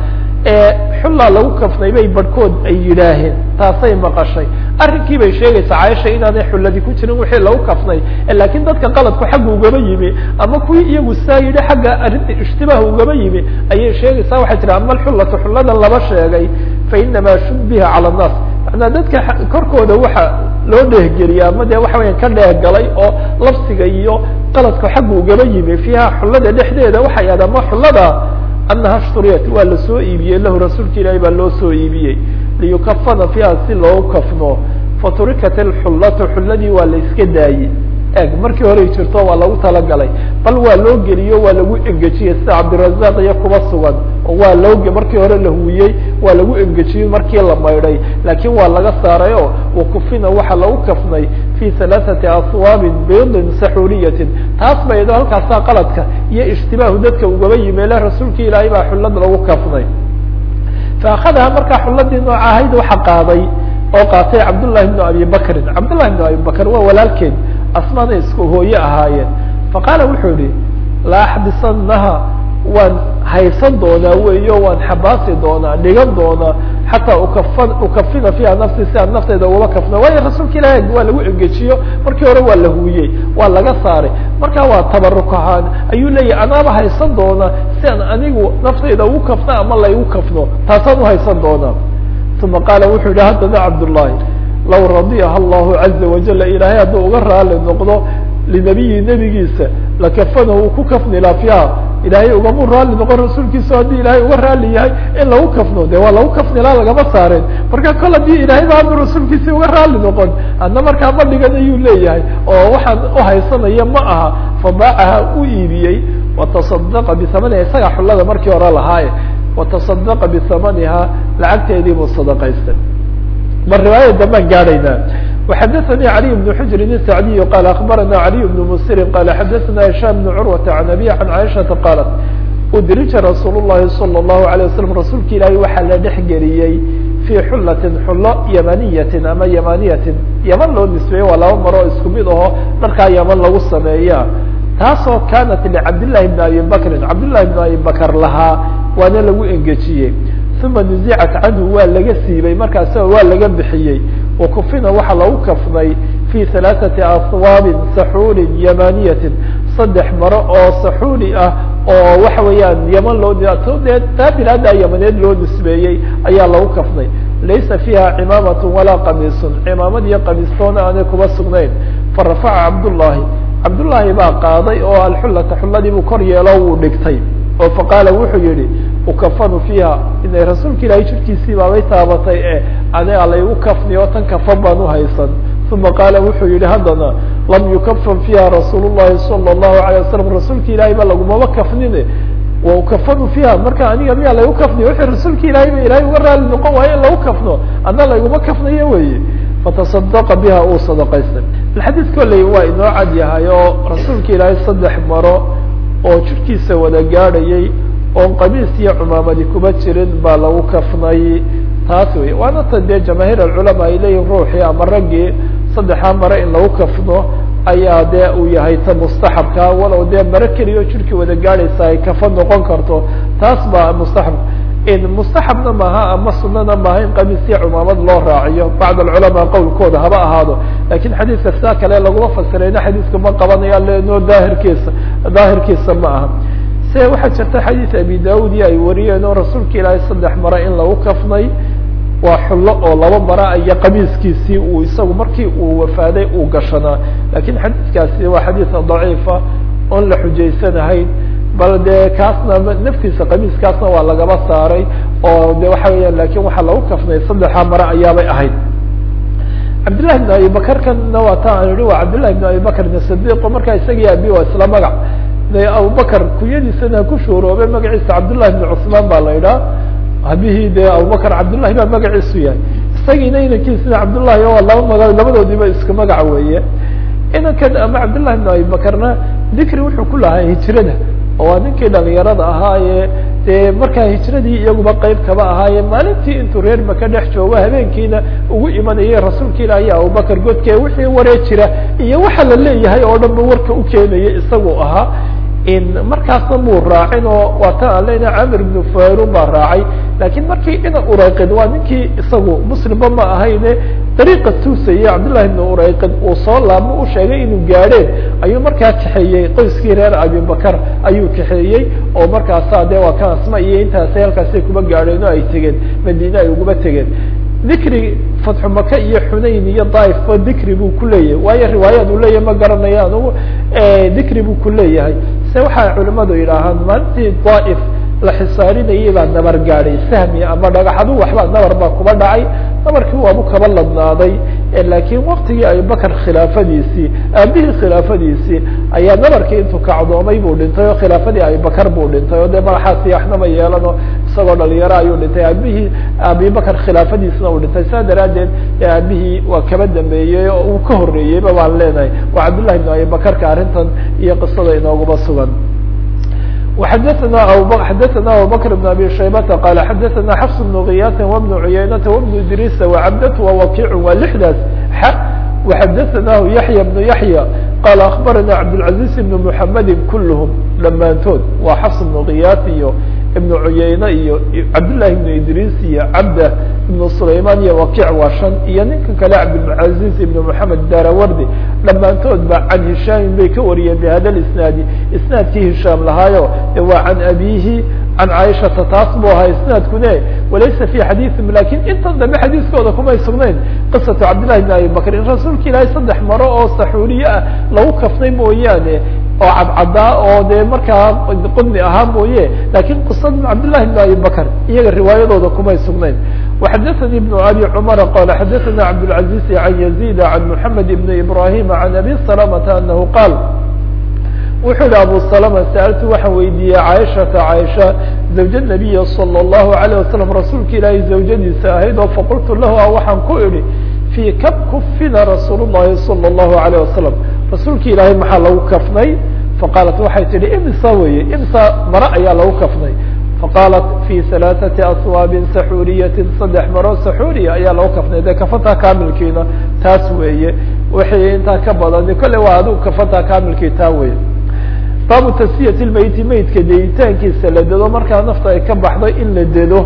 xullaa lagu kafnay bay barhkood ay yidhaaheen taasay maqashay arrinkii bay sheegaysaa caaisha inaanay xulladi ku jirin wixii lagu kafnay laakiin dadka qaladku xagga ugaba yimi ama kuwii iyagu saa yidhi xagga arrinta ishtibaah ugaba yimi ayay sheegaysaa waxay tihi ama alxullatu xulladan laba sheegay fa inamaa shubbiha cala annaas manaa dadka korkooda waxa loo dheehgeliya ama dee waxa weya ka dheehgalay oo labsiga iyo qaladku xagga ugaba yimi fiiha xullada dhexdeeda waxay ahayd ama xullada anaha shturiyat waa lasoo iibiyey lahu rasuulka ilaahi baa loo soo iibiyey liyukafana fiiha si loogu kafno faturikat alxullatu xulladii waa la iska daayey eg markii horey jirto waa lagu talagalay bal waa loo geliyo waa lagu engejiyey sida cabdirazaq iyo kuba sugan oo waa loo markii hore la huwiyey waa lagu engejiyey markii la maydhay laakiin waa laga saaray oo wakufina waxaa lagu kafnay fi halaaثati aswaabin biidin saxuuliyatin taas ba iyadoo halkaasaa qaladka iyo ishtibaahu dadka ugaba yimeele rasuulka ilaahay baa xullad lagu kafnay faakadaha markaa xulladii nooca ahayd waxa qaaday oo qaatay cabdullahi bnu abi bakrin cabdullahi bnu abi bakr waa walaalkeed asmaana isku hooye ahaayeen faqaala wuxuu yihi la axbisanaha waan haysan doonaa weeyo waan xabaasi doonaa dhigan doonaa xataa ukafa ukafina fiiha nafsi si aan nafteyda ugaba kafna waayo rasuulka ilahi waa lagu engejiyo markii hore waa la huwiyey waa laga saaray markaa waa tabaruk ahaan ayuu leeyahy anaaba haysan doonaa si aan anigu nafteyda ugu kafna ama laygu kafno taasaan uhaysan doonaa uma qaala wuxuu yihi haddana cabdullahi law radiyaha allahu caza wajala ilaahay hadduu uga raali noqdo linabiyi nebigiisa lakafanahu uu ku kafni laa fiiha ilaahay ugamu raali noqon rasuulkiisa haddii ilaahay uga raali yahay in lagu kafno de waa lagu kafnilaa lagama saareen marka kol haddii ilaahay ba anu rasuulkiisi uga raali noqon adna markaa ma dhigan ayuu leeyahay oo waxaan uhaysanaya ma aha fabaacaha u iibiyey watasadaqa bihamaniha isaga xullada markii hore lahaaye watasadaqa bihamaniha lacagteedii buu sadaqaystay mar riwaayada dambaan gaadhaynaa وxdثnي علي بن حجر السعدي قال أخبرنا علي بن مسر قال xdثنا هشام بن عروة عن أبي عن عائشةa قالت udrija رasuuل اللhi صلى الله عليه وسلم rasuulka ilaahi waxaa la dhex geliyey في xulaة xulo ymaniyaةi ama ymaniyaةi yman loo nisbeeye waa laba maro isku mid aho dharkaa yman lagu sameeya taasoo kanat لcabdاللahi بن abi bkri cabdاللahi بن abi bkr lahaa waana lagu engejiyey uma nuzicat canhu waa laga siibay markaas waa laga bixiyey wakufina waxaa lagu kafnay fi halaaثati aswaabin saxuulin yamaniyatin saddex maro oo saxuuli ah oo waxa weeyaan yaman loo dee taa bilaada yamaneed loo nisbeeyey ayaa lagu kafnay laysa fiiha cimaamatu walaa qamiisun cimaamad iyo qamiistoona aanay kuba sugnayn farafaca cabdullaahi cabdullaahi baa qaaday oo alxullata xulladii buu kor yeelo wuu dhigtay oo faqaala wuxuu yihi ukafanu fiiha inay rasuulka ilaahay jirkiisii baabay taabatay e aniga laygu kafni oo tan kafan baan uhaysan uma qaala wuxuu yihi haddana lam yukafan fiiha rasuul llahi sala allahu alayh wasalam rasuulka ilaahay ba lagumaba kafnine wa ukafanu fiiha marka aniga miyaa laygu kafniyo wixii rasuulka ilaahay ba ilaahay uga raali noqon waayo in lagu kafno adna layguma kafnayo weye fatasadaqa biha uu sadaqaystay alxadiis kolley waa inoo cad yahay oo rasuulka ilaahay saddex maro oo jirkiisa wada gaadhayay oon qamiis iyo cumaamadi kuma jirin baa lagu kafnay taas wey waana ta dee jamaahiir alculamaa ay leeyihin ruuxii ama raggii saddexaa mare in lagu kafno ayaa dee uu yahay ta mustaxabka walow dee mare keliya jirkii wada gaadhaysa ay kafa noqon karto taas baa mustaxab mustaxabna maaha ama sunana maaha in qamiis iyo cumaamad loo raaciyo bacd alculamaa qowlkooda haba ahaado lakin xadiiska sidaa kale laguma fasirayna xadiiska ma qabanaya leno daahirkiisa daahirkiisa ma aha se waxaa jirta xadiis abi daud iyo ay wariyeen oo rasuulka ilaahay saddex mare in lagu kafnay waa xullo oo laba mara iyo qamiiskiisii uu isagu markii uu wafaaday uu gashanaa lakin xadiiskaasi waa xadiis daciifa oon la xujaysanahayn bal de kaasna naftiisa qamiiskaasna waa lagaba saaray oo de waxa weeyaan lakin waxaa lagu kafnay saddexa mare ayaabay ahayd cabdillahi bn abi bakar kanna waa ta aan ihi waa cabdillahi bn abi bakr bn sadiq markaa isagii abi waa isla magac de abubakr kunyadiisana ku shuuroobe magaciisa cabdullahi bn cusmaan baa la idhaha habihii de abubakr cabdullahi baa magaciisu yahay isagiina inankiisina cabdullahi oo laba maga labadoodiiba isku magac weeye inankan ama cabdillahi bn abi bakrna dikri wuxuu ku lahaa hijrada oo waa ninkii dhalinyarada ahaaye dee markaa hijradii iyaguba qeyb kaba ahaaye maalintii intuu reer maka dhex joogo habeenkiina ugu imanayay rasuulka ilaahi abubakr godke wixii waree jira iyo waxa la leeyahay oo dhan ba warka u keenaya isagu ahaa markaasna muu raacin oo waa ta aan leyna camir ibnu fayrun baa raacay lakin markii ina urayqid waa ninkii isagu muslimba ma ahayne dariiqa tuusayay cabdillahi ibnu urayqid uu soo laabmo u sheegay inuu gaadheen ayuu markaa kaxeeyey qoyskii reer abibakar ayuu kaxeeyey oo markaasa de waa kan asma iyo intaasay halkaasay kuma gaadheen oo ay tegeen madiine ay uguma tegeen dikri fatxu maka iyo xunayn iyo daaifba dikri buu ku leeyahay waayo riwaayaad uu leeyahay ma garanayo anugu dikri buu ku leeyahay se waxay culimadu yidhaahaan maalintii daaif la xisaarinayay baa nabar gaadhay sahmi ama dhagaxadu waxbaa nabar baa kuba dhacay nabarkii waabu kaba ladnaaday lakin waktigii abubakr khilaafadiisii aabihii khilaafadiisii ayaa nabarkii intuu kacdoomay buu dhintay oo khilaafadii abibakar buu dhintay oo dee madaxaasi waxnama yeelano isagoo dhalinyaro ayuu dhintay aabihii abibakr khilaafadiisna uu dhintay saa daraadeed aabihii waa kaba dambeeyey oo uu ka horeeyeyba baan leenahay waa cabdillahi bn abibakarka arrintan iyo qisada inooguba sugan وxdثna xdثna abubكر بن abي شhaybةa qال xdثna xفs بن غiyاt وبن عuyaynةa وبن idrيس وcبdة وwkiع waa لحdaas x وxdثnah yaحyى بن yaحyى qال أخbarna cabdالعaزيز بن محمد kulhm dhamaantood waa xفs بن غiyاt iyo iبن عuyayne iyo cabdاللahi بن idrيس iyo cabdة iبن سlayman iyo wakiع waa شhan iyo ninka kale cabdالعaزيز iبن محamed darawardi dhamaantood ba can hishaami bay ka wariyeen bhada isnaadi isnaadkii hishaam lahaayo waa can abihi can caaishata taas bu ahaa isnaadkune walaysa fi xadiiثim lakin intan dambe xadiiskooda kumay sugnayn qisatu cabdillahi bn abi bakr in rasuulka ilaahay saddex maro oo saxuuriye ah lagu kafnay mooyaane oo cadcadaa oo dee markaa qudmi ahaa mooye lakin qisada cabdillahi bn abi bakr iyaga riwaayadooda kumay sugnayn وxdثnي بن abي cمر qال xdثna cabdالعaزيز عن يزيد عن محمد بن إبراهيم عن أbي سلمة أنه qاal wuxuu hi abu سلمة sألtu waxaan weydiiyey cاaشhaةa cاaشha زawج النaبiy صلى الlه عليه وسلم rasuulka ilaahay zawjadiisa ahayd oo faqultu lah waxaan ku idhi في kab kufina rasuul الlahi صلى الlه عليه وسلم rasuulka ilaahay maxaa lagu kafnay faqaalat waxay tihi imsa weye imsa mare ayaa lagu kafnay faqaalat fi halaaثati aswaabin saxuuriyatin saddex maro saxuuriya ayaa lagu kafnay dee kafantaa kaamilkiina taas weeye wixii intaa ka badani kolle waa adigu kafantaa kaamilkii taa weye baabu tasfiyati lmeyti meydka deeditaankiisa la dedo markaa nafta ay ka baxdo in la dedo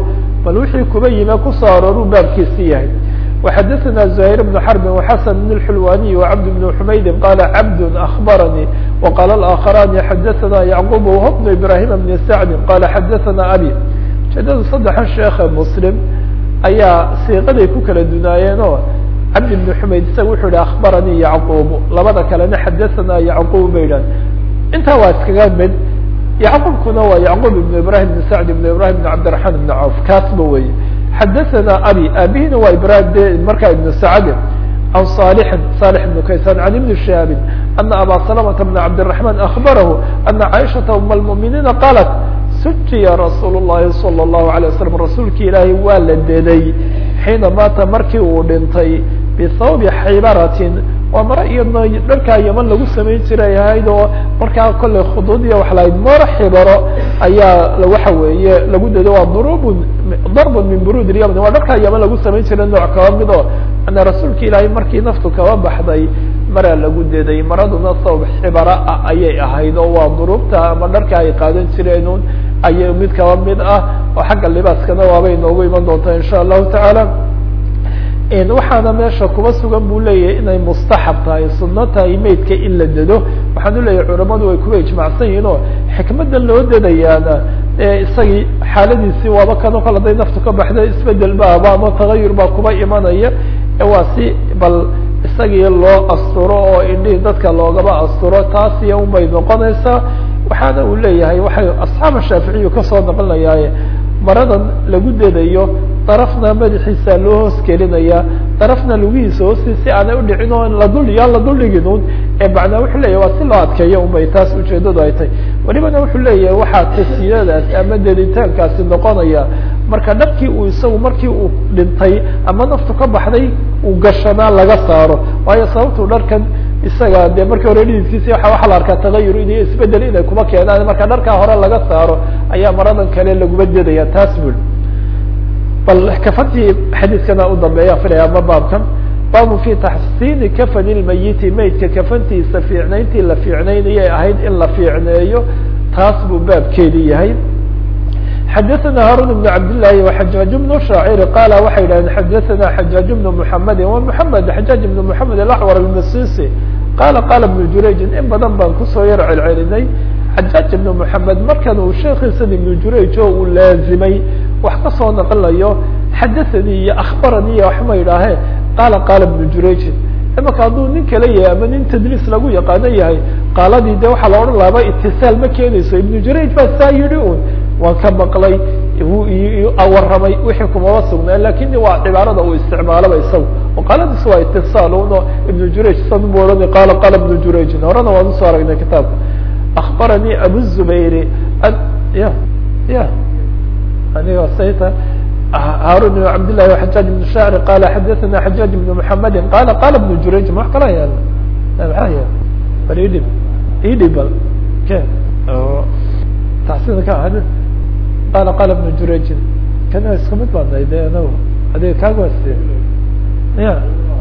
bal wixii kuba yime kusoo arooruu baabkiisi yahay وxadثna زهير بن حرب وxسن بن الحلواني وعبد بن حمyد qال عبد أخبرني وqال الآخران xadثna يعقوب وهو بن إبراهيم بن سعد qال xadثna أbي ujeedada saddexa sheekhe msلم ayaa siiqaday ku kala dunaayeen oo cabd بن حmayd isaga wuxuu yihi أخbarnي يعقوب labada kalena xadثna يعقوب ba yidhah intaa waa iskaga mid يعقوبkuna waa يعقوب بن إبراهيم بن سعد بن إبراهيم بن عبدالرحمن بن عوف kaasba wey xadثna abي abihina waa ibrahim de markaa iبن سacd عن صالح صالح بن kayسان عن iبن شهاب أن abا سلمة بن عبدالرحمن أخبره أن عائشhaة أم المؤمiنiiن qالت sujiya rasuul الlahi صلى الlaه عليه وسلم rasuulki ilaahay waa la deday xiina maata markii uu dhintay bthawbi xibaratin waa maro iyadna dharkaa yaman lagu samayn jiray ahayd oo markaa kolley khuduud iyo wax lahayd maro xibaro ayaa waxa weeye lagu dedo waa drubun darbun min burud اlymn waa dharkaa yaman lagu samayn jiray nooc kaba mid oo ana rasuulka ilaahay markii naftu kaba baxday maraa lagu deday maraduna thawb xibara ah ayay ahayd oo waa duruubta ama dharka ay qaadan jireenun ayay mid kaba mid ah oo xagga libaaskana waabay noogu iman doontaa in sha allahu tacaala waxaana meesha kuba sugan buu leeyahay inay mustaxab tahay sunno tahay meydka in la dedo waxaan uleeyahay culamadu way kuwa ijmacsan yihiin oo xikmadda loo dedayaana isagii xaaladiisii waaba kano kol haday naftu ka baxda isbedel baaba ama tagayur baa kuba imanaya waa si bal isagii loo asturo oo indhihii dadka loogaba asturo taasiya unbay noqonaysaa waxaana uu leeyahay waxay asxaaba shaaficiyu kasoo naqlinayaaye maradan lagu dedayo darafna madaxiisa loo hoos kelinaya darafna lugihiisa hoosti si aanay udhicin oo ladul yaan la duldhigin un ee macnaa wuxuu leeyahy waa si loo adkeeyo unbay taas ujeedadu ay tahay welibana wuxuu leeyahay waxaa tasiyadaas ama deditaankaasi noqonaya marka dharkii uu isagu markii uu dhintay ama naftu ka baxday uu gashanaa laga saaro waayo sababtuu dharkan isaga de markii hore dhididkiisi waa waxaa la arkaa tagayur in isbedel inay kuma keenaan marka dharkaa hore laga saaro ayaa maradan kale laguma dedaya taas bul bal kafantii xadiiskana u dambeeya filaya ama baabkan baabu fi taxsiini kafani lmayiti maydka kafantiisa fiicnayntii la fiicnaynayay ahayd in la fiicneeyo taas buu baabkeedi yahay xadaثna haarun بن cabd لlahi وxajaaج بن shaacir qaala waxay yidhahdeen xadaثna xajaaج بن mحamedi wa mحamed xajaaج بن mحamed alأcwar الmasisi qaala qaala بن jurayjin in badan baan kusoo yar celcelinay xajaaج بن mحamed markan uu sheekiisan iبn jurayj oo uu laazimay wax kasoo naqlayo xadaثanii iyo akbaranii iyo waxma yidhaahee qaala qaala بن jurayjin imaka hadduu nin kale yahay ama nin tadliis lagu yaqaano yahay qaaladii de waxaa la odhan laaba itisaal ma keenayso iبn jurayj baa saa yihi un waan ka maqlay waramay wixii kumaba sugnaa lakin waa cibaarada uu isticmaalaba isaga oo qaaladiis waa itiصaal uno ibn jurayj san bu ohan qala qala ibn jurayjin horena waan usoo aragnay kitaabka akbaranii abu zubayri ya ya aniga sayta haarun بn cabd لlahi وxajaaj بn shacr qala xadaثna xajaaj بn mحamedi qala qala ibn jurayjin wax kala yaal maa ya bal idhib idhib bal ke taxsiin ka ahad qala qala ibn jurayjin kana isku mid baanay de anagu adiga kaagwasi ya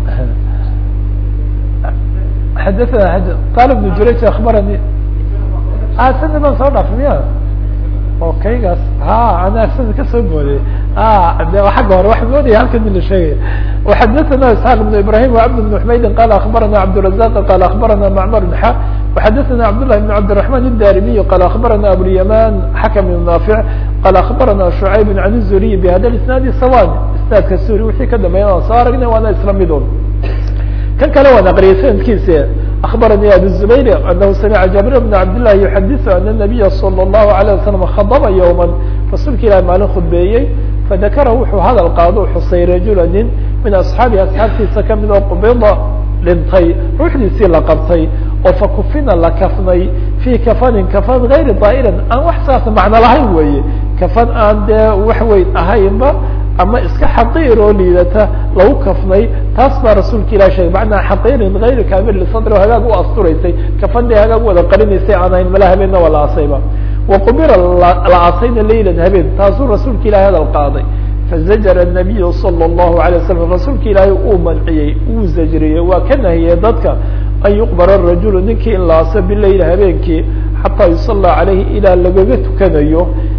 xadaثna qala ibn jurayj akbarani sana baan soo dhaaf miya oo kaygaas ha ana sana kasoo mooday de agga hore waa moodaya halkan mi la sheegaya وxadaثna isحاq بن ibrahim وcبd بن حmaydin qala akbarana cabdالرaزاq qala akbarana mcmr بن xa وxadaثna cabdاللahi بن cabdiرحman الdarimiي qala akbarana abulyaman xakم بن naafiع qala akbarana شhucayb عan الzuriي bhada isnaadi sawan isnaadka suri wixii ka dambeeya aan soo aragnay waana isla midun kan kale waan aqriyay sanadkiisa أخبرني أبو الزبير أنه سمع جابر بن عبد الله يحدث أن النبي صلى الله عليه وسلم خضب يوما رasuulka ilah maalin khudbeeyey fadakara wuxuu hadal qaado xusay rajula nin min asxaabi asxaabtiisa kamid oo qubida dhintay ruuxdiisii la qabtay oo fakufina la kafnay fii kafanin kafan gayri daa'irin aan wax saas macno lahayn weeye kafan aan dee wax weyn ahaynba ama iska xaqiir oo liidata lagu kafnay taas baa rasuulka ilah sheegay macnaa xaqiirin gayri kamil lisadri oo hagaag u asturaysay kafan dee hagaag wada qarinaysay aan ahayn mala habeenna waa la asayba waqubira la asayna laylan habeen taasuu rasuulka ilahay hadal qaaday fazajara الnabiyu salى الlahu عalيه wasalam rasuulka ilaahay uu manciyey uu zajriyey waa ka nahiyey dadka an yuqbara rajulu ninkii in la aso bilayl habeenkii xataa yusala calayhi ilaa lagaga tukanayo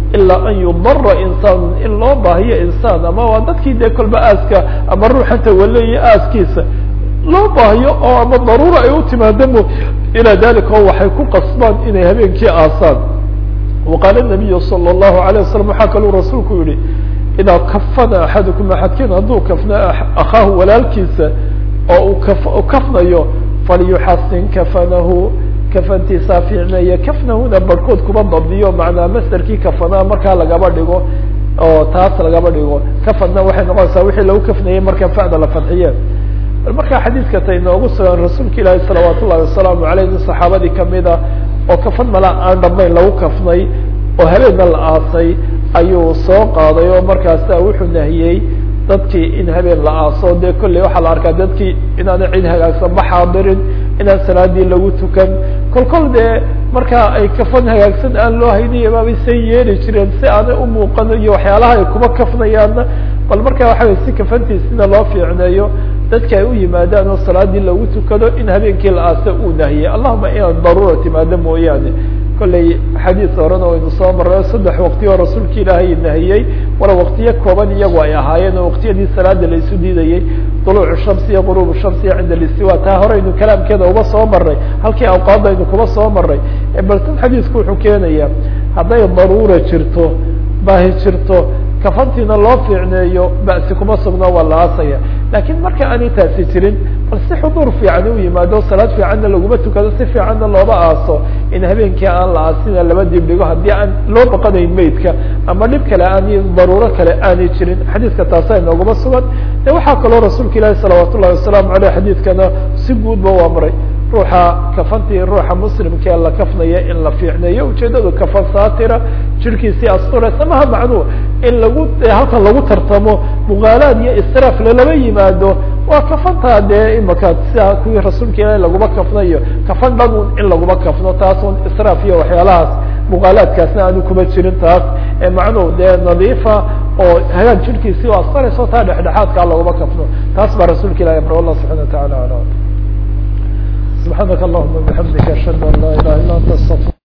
ilaa an yudara insaan in loo baahiyo insaan ama waa dadkii dee kolba aaska ama ruuxanta waleeya aaskiisa loo baahiyo oo ama daruura ay u timaado mo ilaa dalika oo waxay ku qasbaan inay habeenkii aasaan waqaala nabiyu sala allahu alayh wasalam waxaa kaluu rasuulku yihi idaa kafana axadukum axadkiin hadduu kafna akhaahu walaalkiisa oo uu kaf kafnayo falyuxasin kafanahu kafantiisaa fiicneeye kafnahuna barhkood kuma dabdiyo macnaa masderkii kafanaa markaa lagaba dhigo oo taas lagaba dhigo kafanna waxay noqonaysaa wixii lagu kafnayey marka fa'da la fadxiye markaa xadiidka ta inoogu sugan rasuulka ilaahi salawaat ullahi wasalaamu aleyh nin saxaabadii kamida oo kafan mala aan dhamayn lagu kafnay oo habeenna la aasay ayuu soo qaaday oo markaasa wuxuu nahiyey dadkii in habeen la aaso dee kolley waxaa la arkaa dadkii inaana cid hagaagsan ma xaadirin inaan salaadii lagu tukan kol kol dee markaa ay kafan hagaagsan aan loo hayniya baabay say yeeli jireen si aanay umuuqan iyo waxyaalaha ay kuma kafnayaanna bal markaa waxa way si kafantiisina loo fiicneeyo dadka ay u yimaadaan oo salaadii lagu tukado in habeenkii la aasa uu nahiyey allahuma inaan daruura timaado mooyaane kolley xadiis horena waynu soo marray saddex waqti oo rasuulka ilaahay nahiyey wala waqtiyo kooban iyagu ay ahaayeen oo waqtiyadii salaada la isu diidayey duluucu shamsi iyo quruubu shamsiya cinda listiwa taa horeynu kalaamkeeda uba soo maray halkii awqaadaynu kuba soo maray bal tan xadiisku wuxuu keenayaa hadday daruura jirto baahi jirto kafantiina loo fiicneeyo ba'si kuma sugno waa la aasaya laakiin marka aanay taasi jirin bal si xuduur fiican u yimaado salaad fiicanna laguma tukado si fiicanna looba aaso in habeenkii aan la aasina laba dib dhigo haddii aan loo baqanayn maydka ama dhib kale aan daruuro kale aanay jirin xadiiska taasa inooguma sugan de waxaa kaloo rasuulka ilaahi salawaat ullahi wasalaamu aleyh xadiidkana si guudba waa maray ruuxa kafantii ruuxa muslimkee la kafnaya in la fiicneeyo ujeedadu kafan saatira jirkiisii asturaysa maha macnuu in lagu halkan lagu tartamo muqaalaad iyo israaf lalaba yimaado waa kafantaa dee imaka sida kuwii rasuulka ilaahi laguma kafnayo kafan dhan un in laguma kafno taas un israaf iyo waxyaalahaas muqaalaadkaasna aanu kuma jirin taas macnuu dee nadiifa oo hagaag jirkiisii o asturayso taa dhexdhexaadkaa laguma kafno taas baa rasuulka ilahi amre wallah subxana wa tacala alam سبحانك اللهم وبحمدك أشهد أن لا إله إلا أنت استغفرك